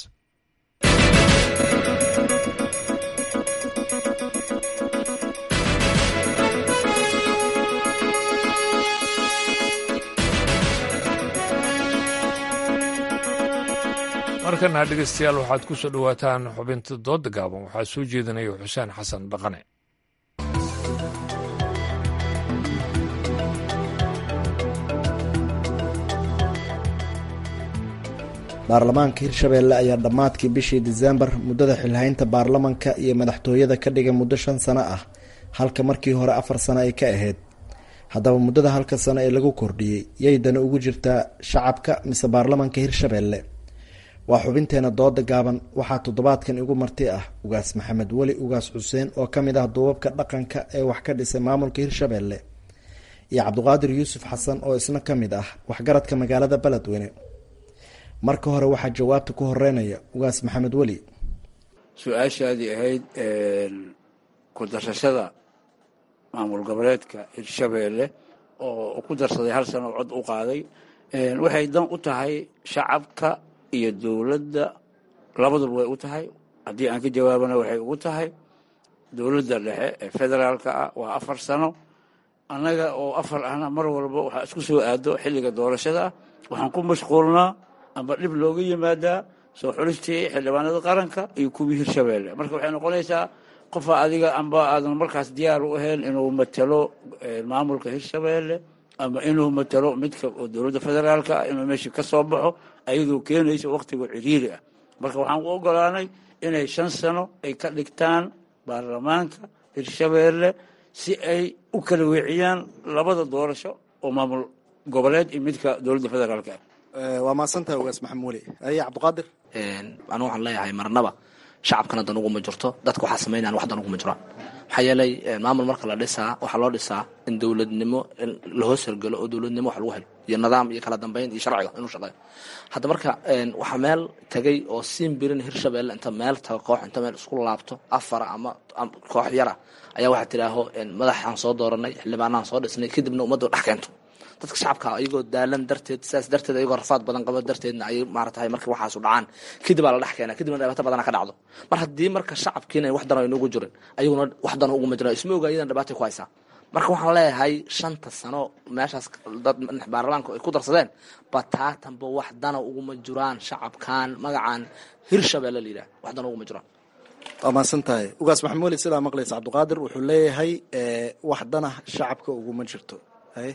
markana dhegeystayaal waxaad ku soo dhowaataan xubinta dooda gaaban waxaa soo jeedinaya xuseen xasan dhaqane baarlamaanka hirshabeelle ayaa dhammaadkii bishii diseembar muddada xilhaynta baarlamanka iyo madaxtooyada ka dhigay muddo shan sano ah halka markii hore afar sano ay ka ahayd haddaba muddada halka sano ee lagu kordhiyey yaydana ugu jirtaa shacabka mise baarlamanka hirshabeelle waa xubinteena dooda gaaban waxaa toddobaadkan igu marti ah ugaas maxamed weli ugaas xuseen oo ka mid ah duubabka dhaqanka ee wax ka dhisay maamulka hirshabeelle iyo cabdiqaadir yuusuf xasan oo isna ka mid ah waxgaradka magaalada beledweyne marka hore waxaa jawaabta ku horeynaya ugaas maxamed weli su-aashaadii ahayd ku darsashada maamul goboleedka hirshabeelle oo ku darsaday hal sano cod u qaaday waxay dan u tahay shacabka iyo dowladda labaduba way u tahay haddii aan ka jawaabana waxay ugu tahay dowladda dhexe ee federaalka ah waa afar sano annaga oo afar ahna mar walba waxaa isku soo aado xilliga doorashada ah waxaan ku mashquulnaa amba dhib looga yimaadaa soo xulistii xildhibaanada qaranka iyo kuwii hirshabeelle marka waxay noqonaysaa qofa adiga amba aadan markaas diyaar u ahayn inuu matalo maamulka hirshabeelle ama inuu matalo midka oo dowladda federaalka ah inuu meesha ka soo baxo ayadoo keenaysa wakhtiga ciriiri ah marka waxaan u ogolaanay inay shan sano ay ka dhigtaan baarlamaanka hirshabeelle si ay u kala weeciyaan labada doorasho oo maamul goboleed iyo midka dowladda federaalka ah waa mahadsantahay ugaas maxamed weli aye cabdiqaadir anu waxaan leeyahay marnaba shacabkana dan uguma jirto dadka waxaa samaynayan wax dan uguma jiraan maxaa yeelay maamul marka la dhisaa waxaa loo dhisaa in dowladnimo la hoos hergelo oo dowladnimo wax lagu helo iyo nidaam iyo kala dambeyn iyo sharciga inuu shaqeeyo hadda marka waxaa meel tagay oo siin birin hirshabeelle inta meel tago koox inta meel isku laabto afara ama koox yara ayaa waxaa tidhaaho madaxaan soo dooranay xildhibaanahan soo dhisnay kadibna ummadda dhex keento dadka shacabka ayagoo daalan darteed sidaas darteed ayagoo rafaad badan qaba darteedna ay maaratahay marka waxaasu dhacaan kadib aa la dhex keena kadibna dhibaato badana ka dhacdo mar haddii marka shacabkiina wax dano aynugu jirin ayaguna wax dano uguma jiran isma oga iyadan dhibaatay ku haysaa marka waxaan leeyahay shanta sano meeshaas dad baarlamaanka ay ku darsadeen bataatanba wax dana uguma jiraan shacabkan magacan hirshabeelle la yidhaha wax dana uguma jiraan waa mahadsan tahay ugaas maxamed weli sidaa maqlaysa cabdiqaadir wuxuu leeyahay wax dana shacabka uguma jirto haye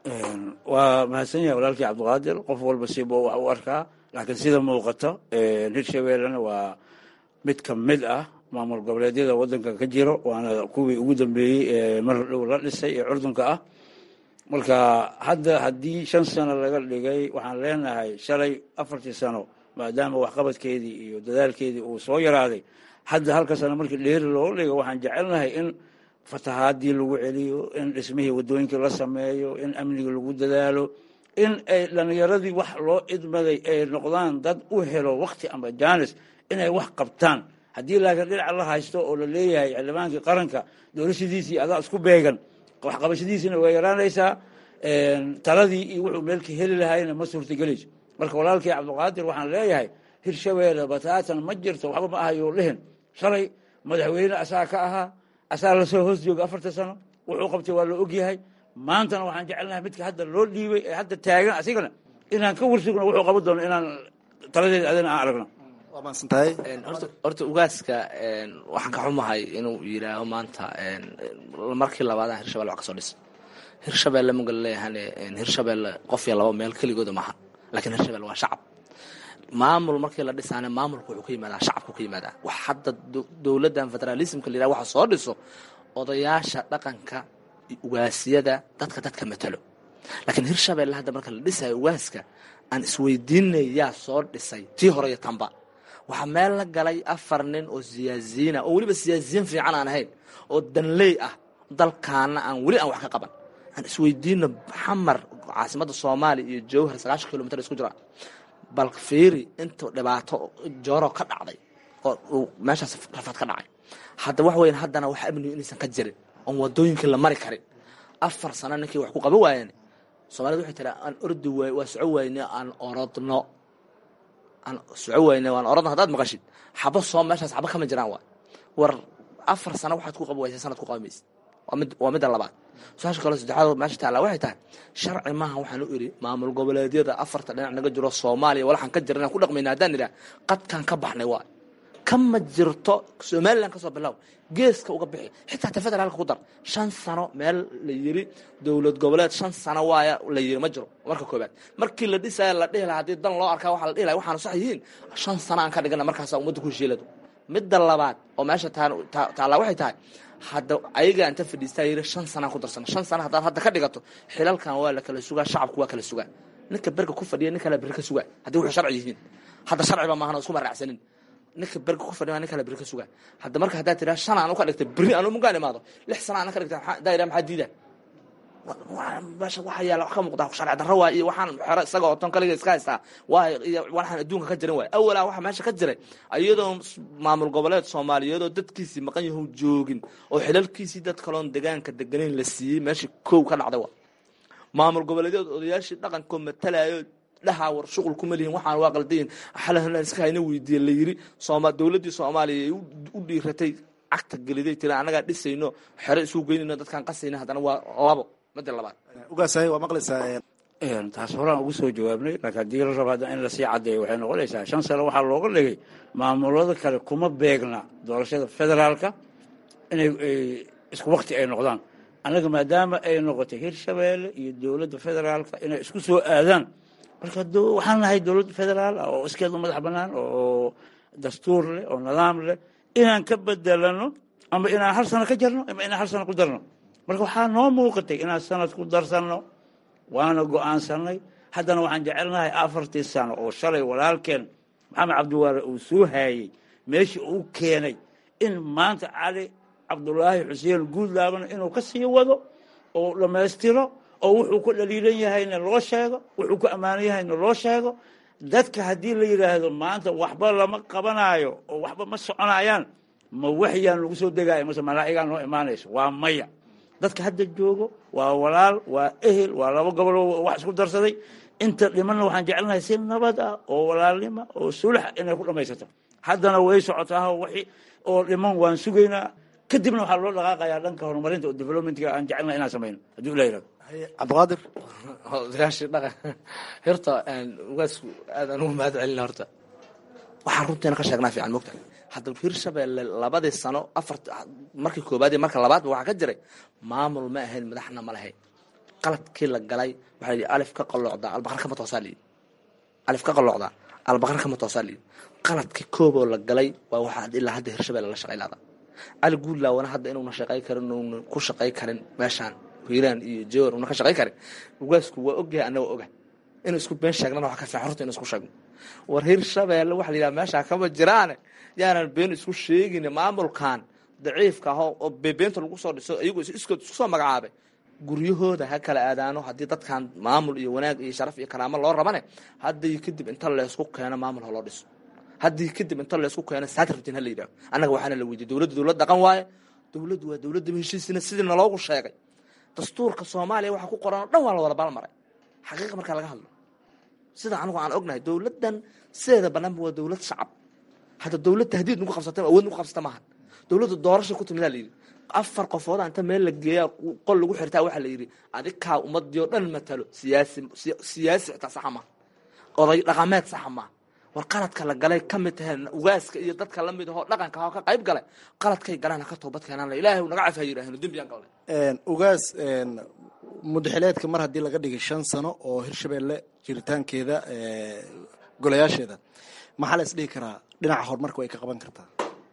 waa mahadsan yahay walaalkii cabdiqaadir qof walba siba wax u arkaa laakiin sida muuqato hirshabeellena waa mid ka mid ah maamul goboleedyada wadanka ka jiro waana kuwii ugu dambeeyey ee mar dhow la dhisay ee curdunka ah marka hadda haddii shan sano laga dhigay waxaan leenahay shalay afartii sano maadaama waxqabadkeedii iyo dadaalkeedii uu soo yaraaday hadda halka sano markii dheeri loo dhigo waxaan jecelnahay in fatahaadii lagu celiyo in dhismihii wadooyinkii la sameeyo in amnigii lagu dadaalo in ay dhalinyaradii wax loo idmaday ay noqdaan dad u helo wakti ama jaanis inay wax qabtaan haddii laakiin dhinaca la haysto oo la leeyahay xildhibaankii qaranka doorashadiisii adaa isku beegan waxqabashadiisina way yaraanaysaa taladii iyo wuxuu meelka heli lahayna ma suurtagelayso marka walaalkii cabdiqaadir waxaan leeyahay hirshabeelle bataatan ma jirto waxba ma ahayo dhihin shalay madaxweyne asaa ka ahaa asaa lasoo hoos jooga afarta sano wuxuu qabtay waa la ogyahay maantana waxaan jecelnahay midka hadda loo dhiibay ee hadda taagan asigana inaan ka warsugno wuxuu qaban doono inaan taladeeda adina aan aragno horta ugaaska waxaan ka xumahay inuu yidhaaho maanta markii labaadaan hirshabelle wax ka soo dhis hirshabelle maga leeyahane hirshabelle qof iyo laba meel keligooda maaha lakiin hirshabelle waa shacab maamul markii la dhisaane maamulka wuxuu ka yimaadaa shacabku ka yimaadaa wax hadda dowladdan federalismka la yidhaha waxa soo dhiso odayaasha dhaqanka ugaasiyada dadka dadka matalo laakiin hirshabelle hadda marka la dhisayo ugaaska aan isweydiinay yaa soo dhisay tii hore iyo tanba waxaa meel la galay afar nin oo siyaasiyiina oo weliba siyaasiyiin fiican aan ahayn oo danley ah dalkaana aan weli aan wax ka qaban aan isweydiino xamar caasimadda soomaaliya iyo jowhar sagaashan kilomitr isku jira bal fiiri inta dhibaato jooro ka dhacday oo meeshaas rafaad ka dhacay hadda wax weyn haddana wax amnigu inaysan ka jirin oon wadooyinkii la mari karin afar sano ninkii wax ku qaban waayeen soomaalida waxay tiraa aan ordi waay waa soco wayne aan orodno aan soco wayne waan orodno haddaad maqashid xaba soo meeshaas xaba kama jiraan waay war afar sano waxaad ku qaban waysa sanad ku qaban maysid waa mid waa midda labaad su-aasha kale saddexaad meesha taala waxay tahay sharci maaha waxaan u idhi maamul goboleedyada afarta dhinac naga jiro soomaaliya walaxaan ka jirana ku dhaqmayna haddaan idhaha qadkaan ka baxnay waay kama jirto somalilan kasoo bilow geeska uga bixi xitaa ta federaalka ku dar shan sano meel la yiri dowlad goboleed shan sano waaya la yiri ma jiro marka koobaad markii la dhisaya la dhihi lahaa haddii dan loo arkaa waxaa la dhihi lahaa waxaanu sax yihiin shan sano aan ka dhigana markaasaa ummadda ku heshiilado midda labaad oo meesha taallaa waxay tahay hadda ayaga inta fadhiistaa yiri shan sanaan ku darsana shan sana haddaad hadda ka dhigato xilalkan waa la kala sugaa shacabku waa kala sugaa ninka berga ku fadhiya nin kale beri ka sugaa haddii wuxuu sharci yihiin hadda sharciba maahan oo isku maraacsanin ninka berga ku fadhiya nin kale beri ka sugaa hadda marka haddaad tiraa shan aan u ka dhigta beri aan mugaan imaado lix sana aan ka dhigta daayira maxaa diidaa meesha waxa yaala wax ka muuqda sharci darro waay iyo waxaan xero isaga oo ton kaliga iska haystaa waay iyo waxaan adduunka ka jiran waay awalaa waxa meesha ka jiray iyadoo maamul goboleed soomaaliyeed oo dadkiisii maqan yahu joogin oo xilalkiisii dad kaloon degaanka deganayn la siiyey meeshii kow ka dhacday wa maamul goboleedyad odayaashii dhaqankoo matalayo dhahaa war shuqul kuma lihin waxaan waa qaldayin xalahan iska hayna weydiiye la yiri sooma dowladdii soomaaliya ay u dhiiratay cagta geliday tira annagaa dhisayno xero isugu geynayno dadkaan qasayna haddana waa labo mada labaad ugaasay waa maqlaysaa taas horaan ugu soo jawaabnay laakiin haddii la rabo hadda in lasii caddeeyo waxay noqonaysaa shan sano waxaa looga dhigay maamulada kale kuma beegna doorashada federaalka inay isku wakti ay noqdaan annaga maadaama ay noqotay hirshabeelle iyo dowladda federaalka inay isku soo aadaan marka waxaan nahay dowlad federaal ah oo iskeedu madax bannaan oo dastuur leh oo nidaam leh inaan ka bedelano ama inaan hal sano ka jarno ama inaan hal sano ku darno marka waxaa noo muuqatay inaan sanad ku darsanno waana go-aansanay haddana waxaan jecelnahay afartii sano oo shalay walaalkeen maxamed cabdiwaare uu soo haayey meeshii uu keenay in maanta cali cabdulaahi xuseen guudlaabana inuu ka sii wado oo dhammaystiro oo wuxuu ku dhaliilan yahayna loo sheego wuxuu ku ammaanan yahayna loo sheego dadka haddii la yidhaahdo maanta waxba lama qabanaayo oo waxba ma soconayaan ma waxyaan lagu soo degaayo mase malaa'igaa noo imaanayso waa maya dadka hadda joogo waa walaal waa ehel waa laba goboloo wax isku darsaday inta dhimanna waxaan jecelnahay si nabad ah oo walaalnima oo sulax inay ku dhammaysato haddana way socotaa wixii oo dhiman waan sugaynaa kadibna waxaa loo dhaqaaqayaa dhanka horumarinta oo developmentga aan jecelnahay inaan samayno haddii ula yirahdo cabdiqaadir odayaashii dhaqan horta ugaasku aad aan ugu mahad celina horta waxaan runteena ka sheegnaa fiican mogta hadda hirshabeelle labadii sano afar markii koobaad iyo marka labaadba waxaa ka jiray maamul ma ahayn madaxna ma lahayn qaladkii la galay waxaa yidhi alif ka qalloocdaa albaqar kama toosaa layidhi alif ka qalloocdaa albaqar kama toosaa layidhi qaladkii kooboo la galay waa waxaa ilaa hadda hirshabeelle la shaqay laada cali guudlaawana hadda inuuna shaqay karin uuna ku shaqay karin meeshaan hiiraan iyo jowar una ka shaqay karin ugaasku waa ogyahay annaga oga inuu isku been sheegnana waxa ka fiican horta inu isku sheegno war hirshabeelle waxa la yidhaha meeshaa kama jiraane yaanan been isku sheegin maamulkan daciifka ah oo bebeenta lagu soo dhiso iyagoo iskood isku soo magacaabay guryahooda ha kala aadaano haddii dadkan maamul iyo wanaag iyo sharaf iyo karaamo loo rabane haddii kadib inta leysku keeno maamul ha loo dhiso haddii kadib inta leysku keeno satrabtin ha la yidhaho annaga waxaana la weydiye dowladda dowlad dhaqan waaye dowladdu waa dowladda heshiisina sidii naloogu sheegay dastuurka soomaaliya waxa ku qoran oo dhan waa la wada baalmaray xaqiiqa markaa laga hadlo sida anigu aan ognahay dowladdan sideeda banaanba waa dowlad shacab hadda dowlad tahdiid nagu qabsata awood nagu qabsata maaha dowladda doorasha ku timidaa la yidhi afar qofooda inta meel la geeyaa qol lagu xirtaa waxaa la yidhi adikaa ummadii oo dhan matalo siyaasi siyaasi xitaa saxa maaha oday dhaqameed saxa maaha war qaladka la galay ka mid tahay ugaaska iyo dadka la mid ahoo dhaqanka ahoo ka qayb galay qaladkay galaan ha ka toobad keenaan la ilaahay naga cafi ha yidhaahno dembiyaan galnay ugaas mudaxileedka mar haddii laga dhigay shan sano oo hirshabeelle jiritaankeeda golayaasheeda maxaa la isdhihi karaa dhinaca horumarka way ka qaban kartaa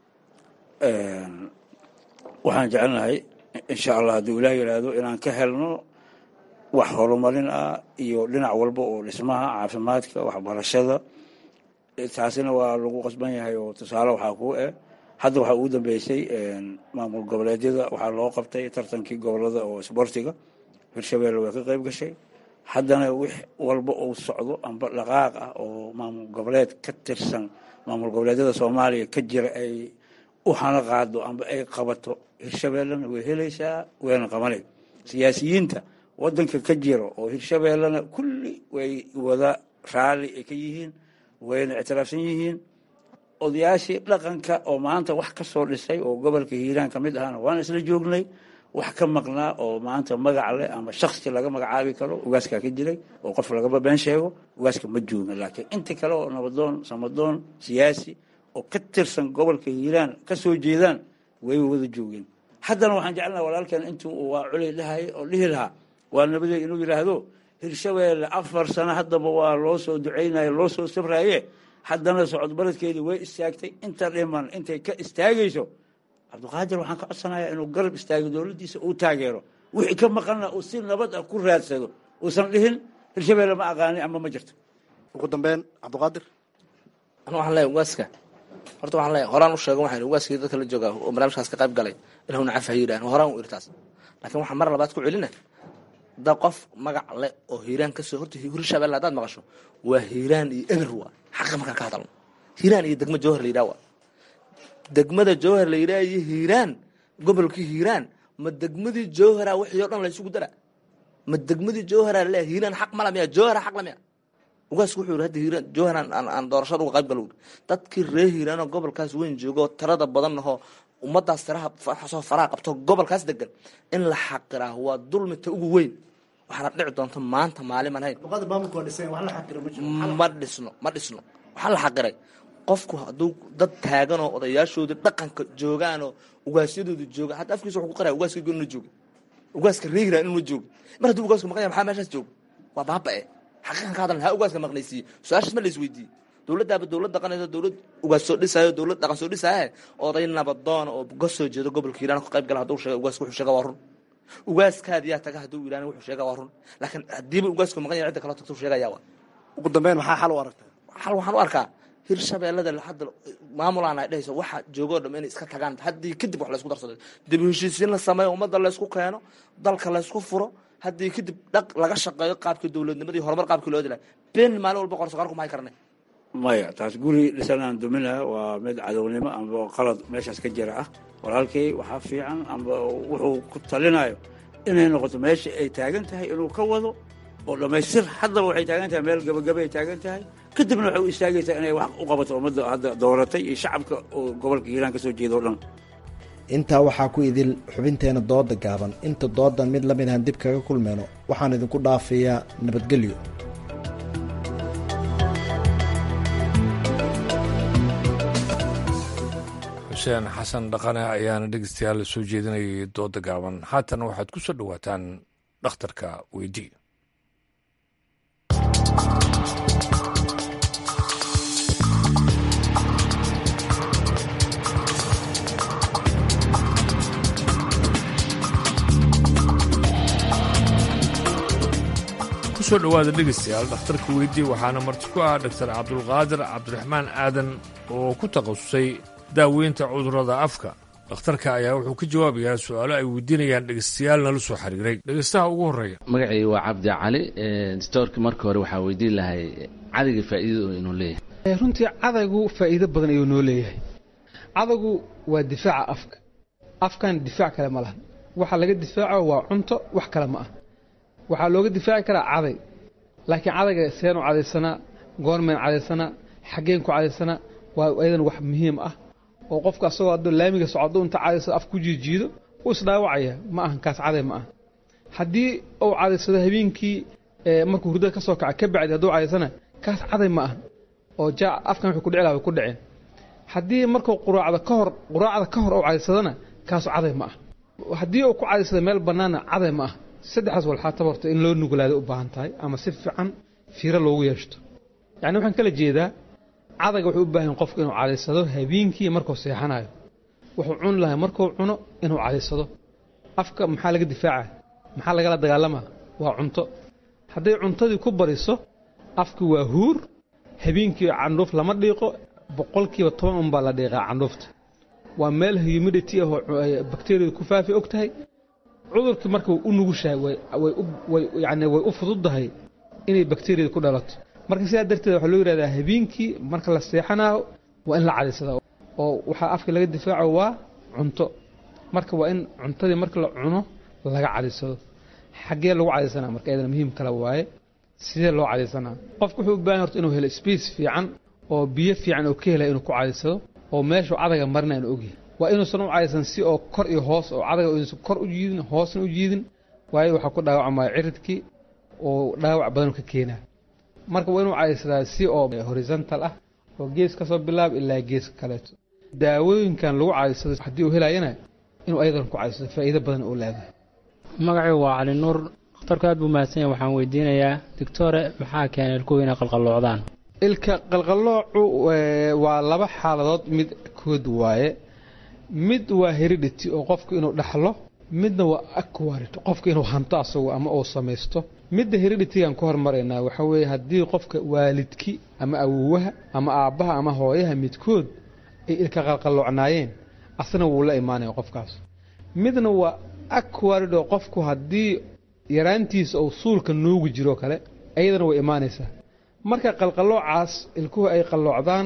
waxaan jecelnahay insha allah hadduu ilaah yidhaahdo inaan ka helno wax horumarin ah iyo dhinac walba oo dhismaha caafimaadka waxbarashada taasina waa lagu qasban yahay oo tusaale waxaa kuu eh hadda waxaa ugu dambeysay maamul goboleedyada waxaa loo qabtay tartankii gobolada oo isboortiga hirshabeelle way ka qayb gashay haddana wix walba uu socdo amba dhaqaaq ah oo maamul goboleed ka tirsan maamul goboleedyada soomaaliya ka jira ay u hana qaado amba ay qabato hirshabeellena way helaysaa wayna qabanay siyaasiyiinta wadanka ka jira oo hirshabeellena kulli way wada raalli ay ka yihiin wayna ictiraafsan yihiin odayaashii dhaqanka oo maanta wax ka soo dhisay oo gobolka hiiraan ka mid ahana waana isla joognay wax ka maqnaa oo maanta magac leh ama shaksi laga magacaabi karo ugaaskaa ka jiray oo qof lagaba been sheego ugaaska ma joogin laakiin inta kale oo nabadoon samadoon siyaasi oo ka tirsan gobolka hiiraan ka soo jeedaan way wada joogeen haddana waxaan jeclanaha walaalkeen intuu waa culey dhahay oo dhihi lahaa waa nabadey inuu yidhaahdo hirshabeelle afar sano haddaba waa loo soo ducaynaye loo soo sabraaye haddana socod baradkeedii way istaagtay inta dhiman intay ka istaagayso cabdiqaadir waxaan ka codsanayaa inuu garab istaago dowladdiisa uu taageero wixii ka maqanna uu si nabad ah ku raadsado uusan dhihin hirshabeelle ma aqaani ama ma jirto ugu dambeyn cabdiqaadir anu waxaan leeyahay ugaaska horta waxaan leeyahay horaan u sheego waxaan ugaaskii dadka la jooga oo barnaamijkaas ka qayb galay inuu nacaf ha yidhahan horaan u irtaas laakiin waxaan mar labaad ku celina da qof magac le oo hiiraan kasoo horta hirshabelle haddaad maqasho waa hiiraan iyo eber waa xaqa markaan ka hadalno hiiraan iyo degmo jawhar la yidhaha waa degmada jawhar la yidhaha iyo hiiraan gobolkii hiiraan ma degmadii jawhara wixii o dhan la isugu dara ma degmadii jawhara le hiiraan xaq mala miya jawhara xaq la miya ugaasku wuxuu yidhi hadda hiiraan jawhar aan doorashada uga qayb galo dadkii reer hiiraanoo gobolkaas weyn joogo oo tirada badan ahoo ummadaas tiraha soo faraha qabto gobolkaas degan in la xaqiraa waa dulmita ugu weyn waxaana dhici doonta maanta maalin aan hayn ma dhisno ma dhisno waxaa la xaqiray qofku hadduu dad taaganoo odayaashoodii dhaqanka joogaanoo ugaasyadooda jooga hadda afkiisa wuxuu ku qaraya ugaaska inuna jooga ugaaska reer hiiraan inuna jooga mar hadduu ugaasku maqan yahay maxaa meeshaas jooga waa baaba-e xaqiiqan ka hadlan ha ugaaska maqnaysiiye su-aashaas ma la isweydiiye dowladdaaba dowlad dhaqanayso dowlad ugaas soo dhisaayo dowlad dhaqan soo dhisaaye oday nabadoona oo ka soo jeedo gobolka hiiraan ka qayb gala hadduu sheega ugaaska wuxuu sheega waa run ugaaskaadi yaa taga hadduu yidhahna wuxuu sheega waa run laakiin haddiiba ugaasku maqan yahay cidda kaloo tagta sheegaya waa ugu dambeyn maxaa xal u aragtaa xal waxaan u arkaa hirshabeellada hadda maamulaan ay dhehayso waxa joogoo dham inay iska tagaan haddii kadib wax laysku darsado dib u heshiisiin la sameeyo ummadda laysku keeno dalka laysku furo haddii kadib dhaq laga shaqeeyo qaabkii dowladnimadii horumar qaabkii loo dilay been maalin walba qorsoqaarku mahay karne maya taas guri dhisanaan duminaha waa mid cadownimo amba qalad meeshaas ka jira ah walaalkay waxaa fiican amba wuxuu ku talinayo inay noqoto meesha ay taagan tahay inuu ka wado oo dhammaystir haddaba waxay taagan tahay meel gabagaba ay taagan tahay kadibna waxay u istaagaysaa inay wax u qabato ummadda hadda dooratay iyo shacabka oo gobolka hiiraan ka soo jeeda o dhan intaa waxaa ku idil xubinteena dooda gaaban inta doodan mid la mid ahan dib kaga kulmeyno waxaan idinku dhaafayaa nabadgelyo xuseen xasan dhaqane ayaana dhegeystayaal soo jeedinayay dooda gaaban haatan waxaad ku soo dhowaataan dhakhtarka weydii kusoo dhowaada dhegeystayaal dhakhtarka weydii waxaana marti ku ah dhaktar cabdulqaadir cabdiraxmaan aadan oo ku takhasusay daaweynta cudurrada afka dhakhtarka ayaa wuxuu ka jawaabayaa su-aalo ay weydiinayaan dhegeystayaal nala soo xiriiray dhegeystaha ugu horreeya magacii waa cabdi cali stoorka marka hore waxaa weydiin lahay cadayga faa'iidada inuu leeyahay runtii cadaygu faa'iido badan ayuu noo leeyahay cadaygu waa difaaca afka afkan difaac kale ma lahan waxa laga difaaco waa cunto wax kale ma ah waxaa looga difaaci karaa caday laakiin cadayga seenu cadaysanaa goormeen cadaysanaa xaggeen ku cadaysanaa waa ayadan wax muhiim ah oo qofka asagoo hadduu laamiga socdo inta cadaysado af ku jiijiido wuu isdhaawacaya ma ahan kaas caday ma ah haddii uu cadaysado habeenkii markuu hurdada ka soo kaca ka bacdi hadduu cadaysana kaas caday ma ah oo jaa afkan wuxuu ku dhici laha way ku dhaceen haddii markuu quraacda ka hor quraacda ka hor uu cadaysadana kaasu caday ma ah haddii uu ku cadaysado meel bannaana caday ma ah saddexdaas walxaataba horta in loo nuglaada u baahan tahay ama si fiican fiiro loogu yeeshto yacni waxaan kala jeedaa cadayga wuxuu u baahan qofku inuu cadaysado habeenkii markuu seexanayo wuxuu cuni lahay markuu cuno inuu cadaysado afka maxaa laga difaaca maxaa lagala dagaalamaa waa cunto hadday cuntadii ku bariso afki waa huur habeenkii candhuuf lama dhiiqo boqolkiiba toban unbaa la dhiiqaa candhuufta waa meel humidity ah oo bakteriyadu ku faafi og tahay cudurkii marka way u nugushahay yani way u fududdahay inay bakteriyada ku dhalato marka sidaa darteed waxaa loo yidhahdaa habeenkii marka la seexanayo waa in la cadaysadaa oo waxaa afka laga difaaco waa cunto marka waa in cuntadii marka la cuno laga cadaysado xaggee lagu cadaysanaa marka iyadana muhiim kale waaye sidee loo cadaysanaa qofku wuxuu u baahan horta inuu helo space fiican oo biyo fiican oo ka helaya inuu ku cadaysado oo meeshuu cadaga marina inu ogyahay waa inuusan u cadaysan si oo kor iyo hoos oo cadaga inuusan kor u jiidin hoosna u jiidin waayo waxaa ku dhaawacmaya ciridkii oo dhaawac badan ka keenaa marka waa inuu cadaysadaa si oo horizontal ah oo gees kasoo bilaab ilaa geeska kaleeto daawooyinkan lagu caaysado haddii uu helayana inuu ayadan ku caaysado faa'iido badan uu leedahay magacaygu waa cali nuur dhakhtarku aad buu mahadsan yahay waxaan weydiinayaa doctore maxaa keenay ilkuhu inay qalqalloocdaan ilka qalqalloocu waa laba xaaladood mid kood waaye mid waa heredity oo qofku inuu dhaxlo midna waa aquarid qofka inuu hanto asagu ama uu samaysto midda hereditigan ku hormaraynaa waxaa weeye haddii qofka waalidki ama awowaha ama aabbaha ama hooyaha midkood ay ilka qalqalloocnaayeen asna wuu la imaanaya qofkaas midna waa aquarid oo qofku haddii yaraantiisa uu suulka nuugi jiro kale ayadana way imaanaysaa marka qalqalloocaas ilkuhu ay qalloocdaan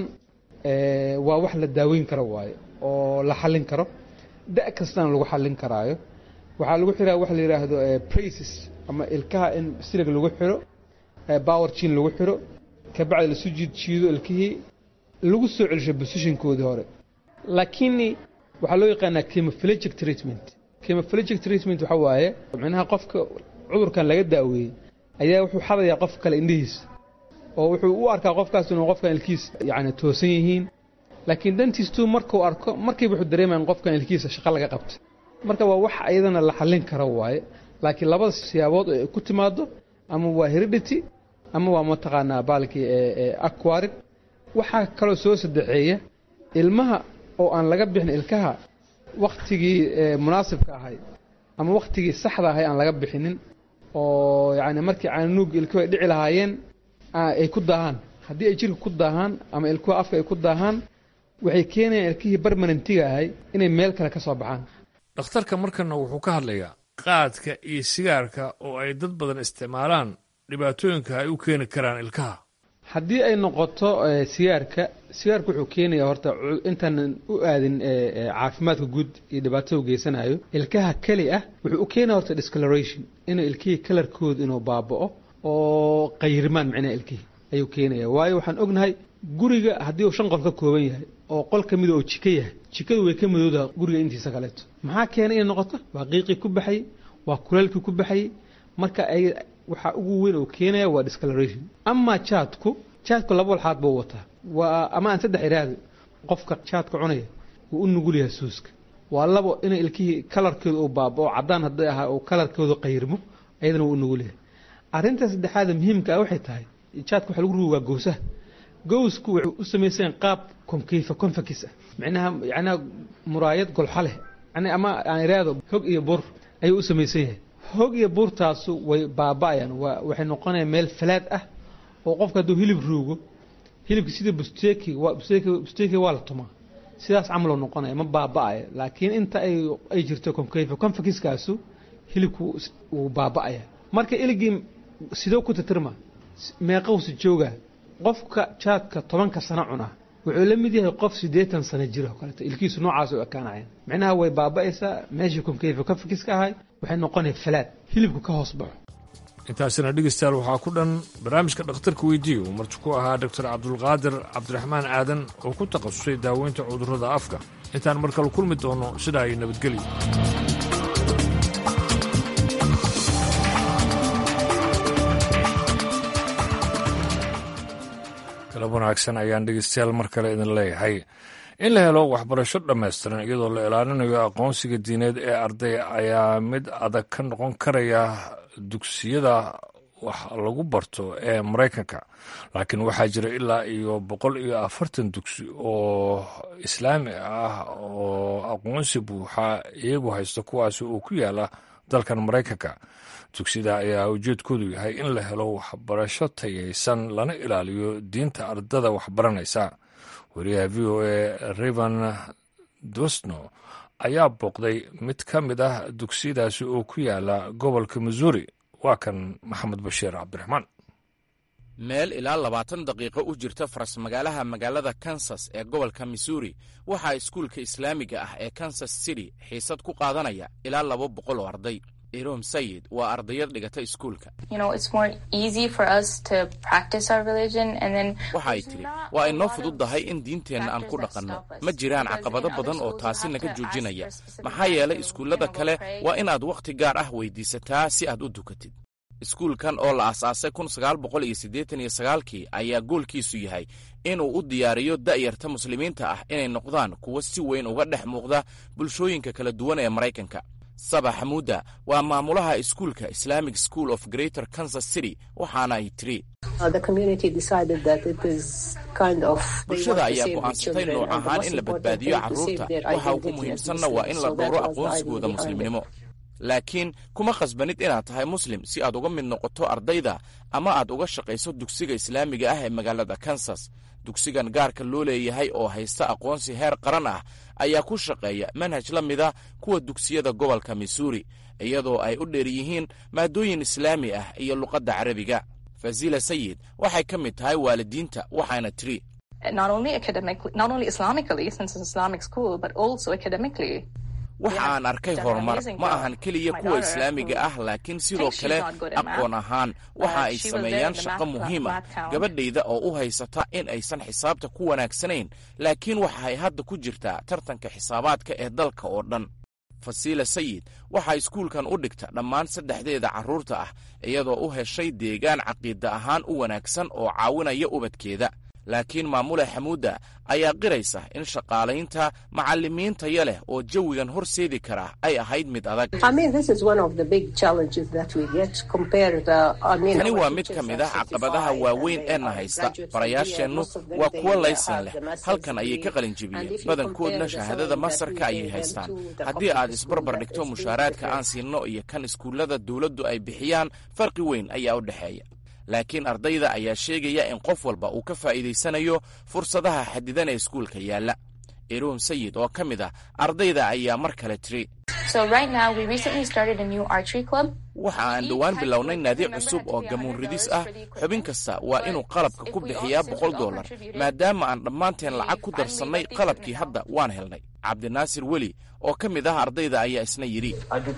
waa wax la daaweyn karo waaye oo la xallin karo da' kastana lagu xallin karaayo waxaa lagu xiraa waxa la yidhaahdo braces ama ilkaha in silig lagu xiro power chin lagu xiro kabacdi lasu jiid jiido ilkihii lagu soo celisho positionkoodii hore laakiin waxaa loo yaqaanaa chemophilegic treatment chemophilegic treatment waxa waaye micnaha qofka cudurkan laga daaweeyey ayaa wuxuu xadayaa qof kale indhihiisa oo wuxuu u arkaa qofkaas inuu qofkan ilkiisa yacni toosan yihiin laakiin dantiistu markuu arko markiiba wuxuu dareemaya in qofkan ilkiisa shaqo laga qabtay marka waa wax iyadana la xallin karo waaye laakiin labada siyaabood oo ay ku timaado ama waa heredity ama waa mataqaanaa baalkii aquarid waxaa kaloo soo sadexeeya ilmaha oo aan laga bixin ilkaha wakhtigii munaasibka ahay ama wakhtigii saxda ahay aan laga bixinin oo yacni markii caanuug ilkuhu ay dhici lahaayeen ay ku daahaan haddii ay jirka ku daahaan ama ilkuha afka ay ku daahaan waxay keenayaan ilkihii barmanentiga ahay inay meel kale ka soo baxaan dhakhtarka markana wuxuu ka hadlayaa qaadka iyo sigaarka oo ay dad badan isticmaalaan dhibaatooyinka ay u keeni karaan ilkaha haddii ay noqoto sigaarka sigaarka wuxuu keenayaa horta intaanan u aadin caafimaadka guud iyo dhibaatada u geysanayo ilkaha keli ah wuxuu u keenaya horta discoloration inuu ilkihii kalarkooda inuu baaba'o oo qayirmaan micnaha ilkihii ayuu keenaya waayo waxaan ognahay guriga haddii uu shan qol ka kooban yahay oo qol ka mida oo jiko yahay jikadu way ka madowdaha guriga intiisa kaleeto maxaa keenay inay noqoto waa qiiqii ku baxayey waa kuleelkii ku baxayey marka ay waxaa ugu weyn oo keenaya waa discoloration ama jaadku jaadku laba walxaad buu wataa waa ama aan saddex iraahdo qofka jaadka cunaya wuu u nugul yahay suuska waa labo inay ilkihii kalarkooda uu baabao caddaan hadday ahaa uu kalarkooda qayrmo ayadana wuu u nugul yahay arrinta saddexaada muhiimka ah waxay tahay jaadka waxa lagu rugaa gowsaha gowsku waxay u samayseen qaab konkeyfa konfakis ah micnaha yacnaha muraayad golxo leh yani ama aan iraahdo hog iyo bur ayuu u samaysan yahay hog iyo buurtaasu way baaba'ayaan waa waxay noqonayaan meel falaad ah oo qofka hadduu hilib ruugo hilibka sida busteki waa busteki busteki waa la tumaa sidaas camaloo noqonaya ma baaba'aya laakiin inta ay ay jirto konkeyfa konfakiskaasu hilibku wuu baaba'aya marka iligii sidoo ku titirma meeqowsi jooga qofka jaadka tobanka sano cunaa wuxuu la mid yahay qof siddeetan sano jira oo kaleeto ilkiisu noocaas u ekaanayaan micnaha way baaba'aysaa meeshii konkeyfa konfakiska ahay waxay noqonaya falaad hilibku ka hoos baxo intaasina dhegeystayaal waxaa ku dhan barnaamijka dhakhtarka weydiiye uu marti ku ahaa doctor cabdulqaadir cabdiraxmaan aadan oo ku takhasusay daaweynta cudurrada afka intaan mar kale kulmi doono sidaa ay nabadgelyo galab wanaagsan ayaan dhegeystayaal mar kale idin leeyahay in la helo waxbarasho dhammaystiran iyadoo la ilaalinayo aqoonsiga diineed ee arday ayaa mid adag ka noqon karaya dugsiyada wax lagu barto ee maraykanka laakiin waxaa jira ilaa iyo boqol iyo afartan dugsi oo islaami ah oo aqoonsi buuxa iyagu haysta kuwaasi oo ku yaala dalkan maraykanka dugsida ayaa ujeedkoodu yahay in la helo waxbarasho tayaysan lana ilaaliyo diinta ardada waxbaranaysa wariyaha v o a rivan dosno ayaa booqday mid ka mid ah dugsiyadaasi oo ku yaala gobolka missouri waa kan maxamed bashiir cabdiraxmaan meel ilaa labaatan daqiiqo u jirta faras magaalaha magaalada kansas ee gobolka missouri waxaa iskuulka islaamiga ah ee kansas city xiisad ku qaadanaya ilaa laba boqol oo arday irom sayid waa ardayad dhigata iskuulka waxaay tidhi waa inoo fududdahay in diinteenna aan ku dhaqanno ma jiraan caqabado badan oo taasi naga joojinaya maxaa yeelay iskuullada kale waa inaad wakhti gaar ah weydiisataa si aad u dukatid iskuulkan oo la asaasay kun sagaal boqol iyo siddeetan iyo sagaalkii ayaa goolkiisu yahay inuu u diyaariyo da'yarta muslimiinta ah inay noqdaan kuwo si weyn uga dhex muuqda bulshooyinka kala duwan ee maraykanka saba xamuuda waa maamulaha iskuulka islamic school of greater kansas city waxaana ay tiri bulshada ayaa go'aansatay nooc ahaan in la badbaadiyo carruurta waxa ugu muhiimsanna waa in la dhowro aqoonsigooda muslimnimo laakiin kuma khasbanid inaad tahay muslim si aad uga mid noqoto ardayda ama aad uga shaqayso dugsiga islaamiga ah ee magaalada kansas dugsigan gaarka loo leeyahay oo haysta aqoonsi heer qaran ah ayaa ku shaqeeya manhaj la mida kuwa dugsiyada gobolka missouri iyadoo ay u dheer yihiin maadooyin islaami ah iyo luqadda carabiga fazila sayid waxay ka mid tahay waalidiinta waxaana tiri waxa aan arkay horumar ma ahan keliya kuwa islaamiga ah laakiin sidoo kale aqoon ahaan waxa ay sameeyaan shaqo muhiim ah gabadhayda oo u haysata in aysan xisaabta ku wanaagsanayn laakiin waxa ay hadda ku jirtaa tartanka xisaabaadka ee dalka oo dhan fasiila sayid waxaa iskuulkan u dhigta dhammaan saddexdeeda carruurta ah iyadoo u heshay deegaan caqiida ahaan u wanaagsan oo caawinaya ubadkeeda laakiin maamule xamuudda ayaa qiraysa in shaqaalaynta macallimiin taya leh oo jawigan horseedi kara ay ahayd mid adag tani waa mid ka mid ah caqabadaha waaweyn ee na haysta barayaasheennu waa kuwo laysan leh halkan ayay ka qalinjebiyeen badankoodna shahaadada masarka ayay haystaan haddii aad isbarbar dhigto mushaaraadka aan siinno iyo kan iskuullada dawladdu ay bixiyaan farqi weyn ayaa u dhexeeya laakiin ardayda ayaa sheegaya in qof walba uu ka faa'iidaysanayo fursadaha xadidan ee iskuulka yaalla iruun sayid oo ka mid ah ardayda ayaa mar kale tiri waxa aan dhowaan bilownay naadi cusub oo gamuun ridis ah xubin kasta waa inuu qalabka ku bixiyaa boqol dollar maadaama aan dhammaanteen lacag ku darsannay qalabkii hadda waan helnay cabdinaasir weli oo ka mid ah ardayda ayaa isna yidhi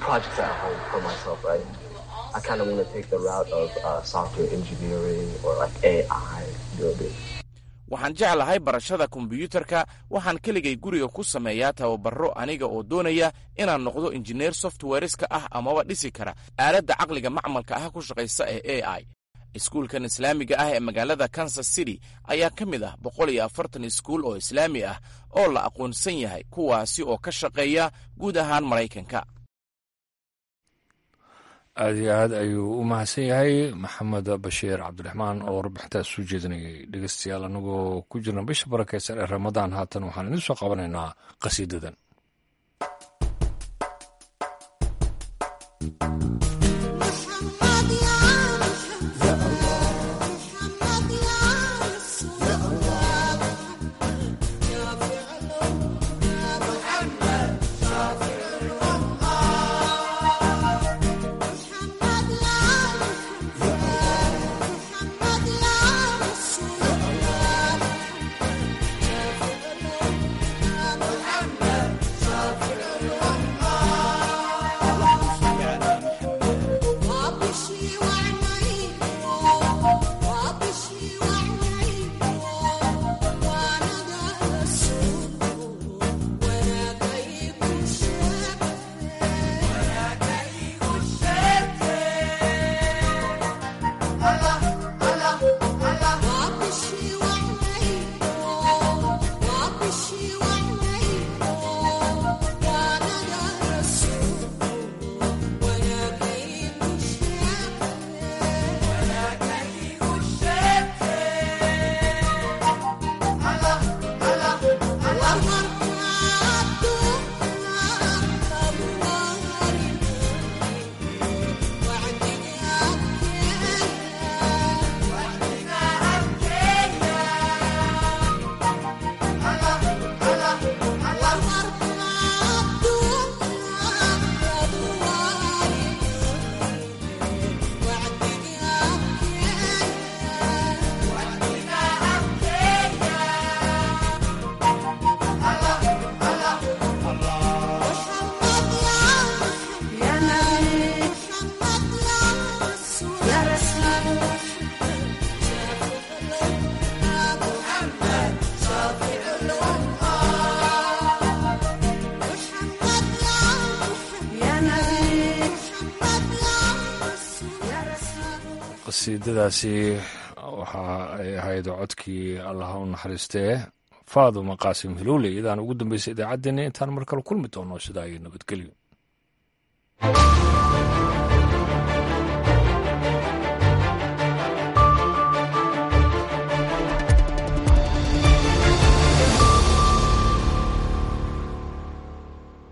waxaan jeclahay barashada kombiyuutarka waxaan keligay guriga ku sameeyaa tababaro aniga oo doonaya inaan noqdo injineer softwareska ah amaba dhisi kara aaladda caqliga macmalka ah ku shaqaysa ee a i iskuulkan islaamiga ah ee magaalada kansas city ayaa ka mid ah boqol iyo afartan iskuul oo islaami ah oo la aqoonsan yahay kuwaasi oo ka shaqeeya guud ahaan maraykanka aad iyo aad ayuu u mahadsan yahay maxamed bashiir cabdiraxmaan oo warbixintaas soo jeedinayay dhegeystayaal anagoo ku jirna bisha barakeysan ee ramadaan haatan waxaan idin soo qabanaynaa qasiidadan qasiidadaasi waxa ay ahayd codkii allah u naxariistee faaduma qaasim hiluule iyadaan ugu dambeysay idaacaddeenna intaan mar kale kulmi doono sidaa iyo nabadgelyo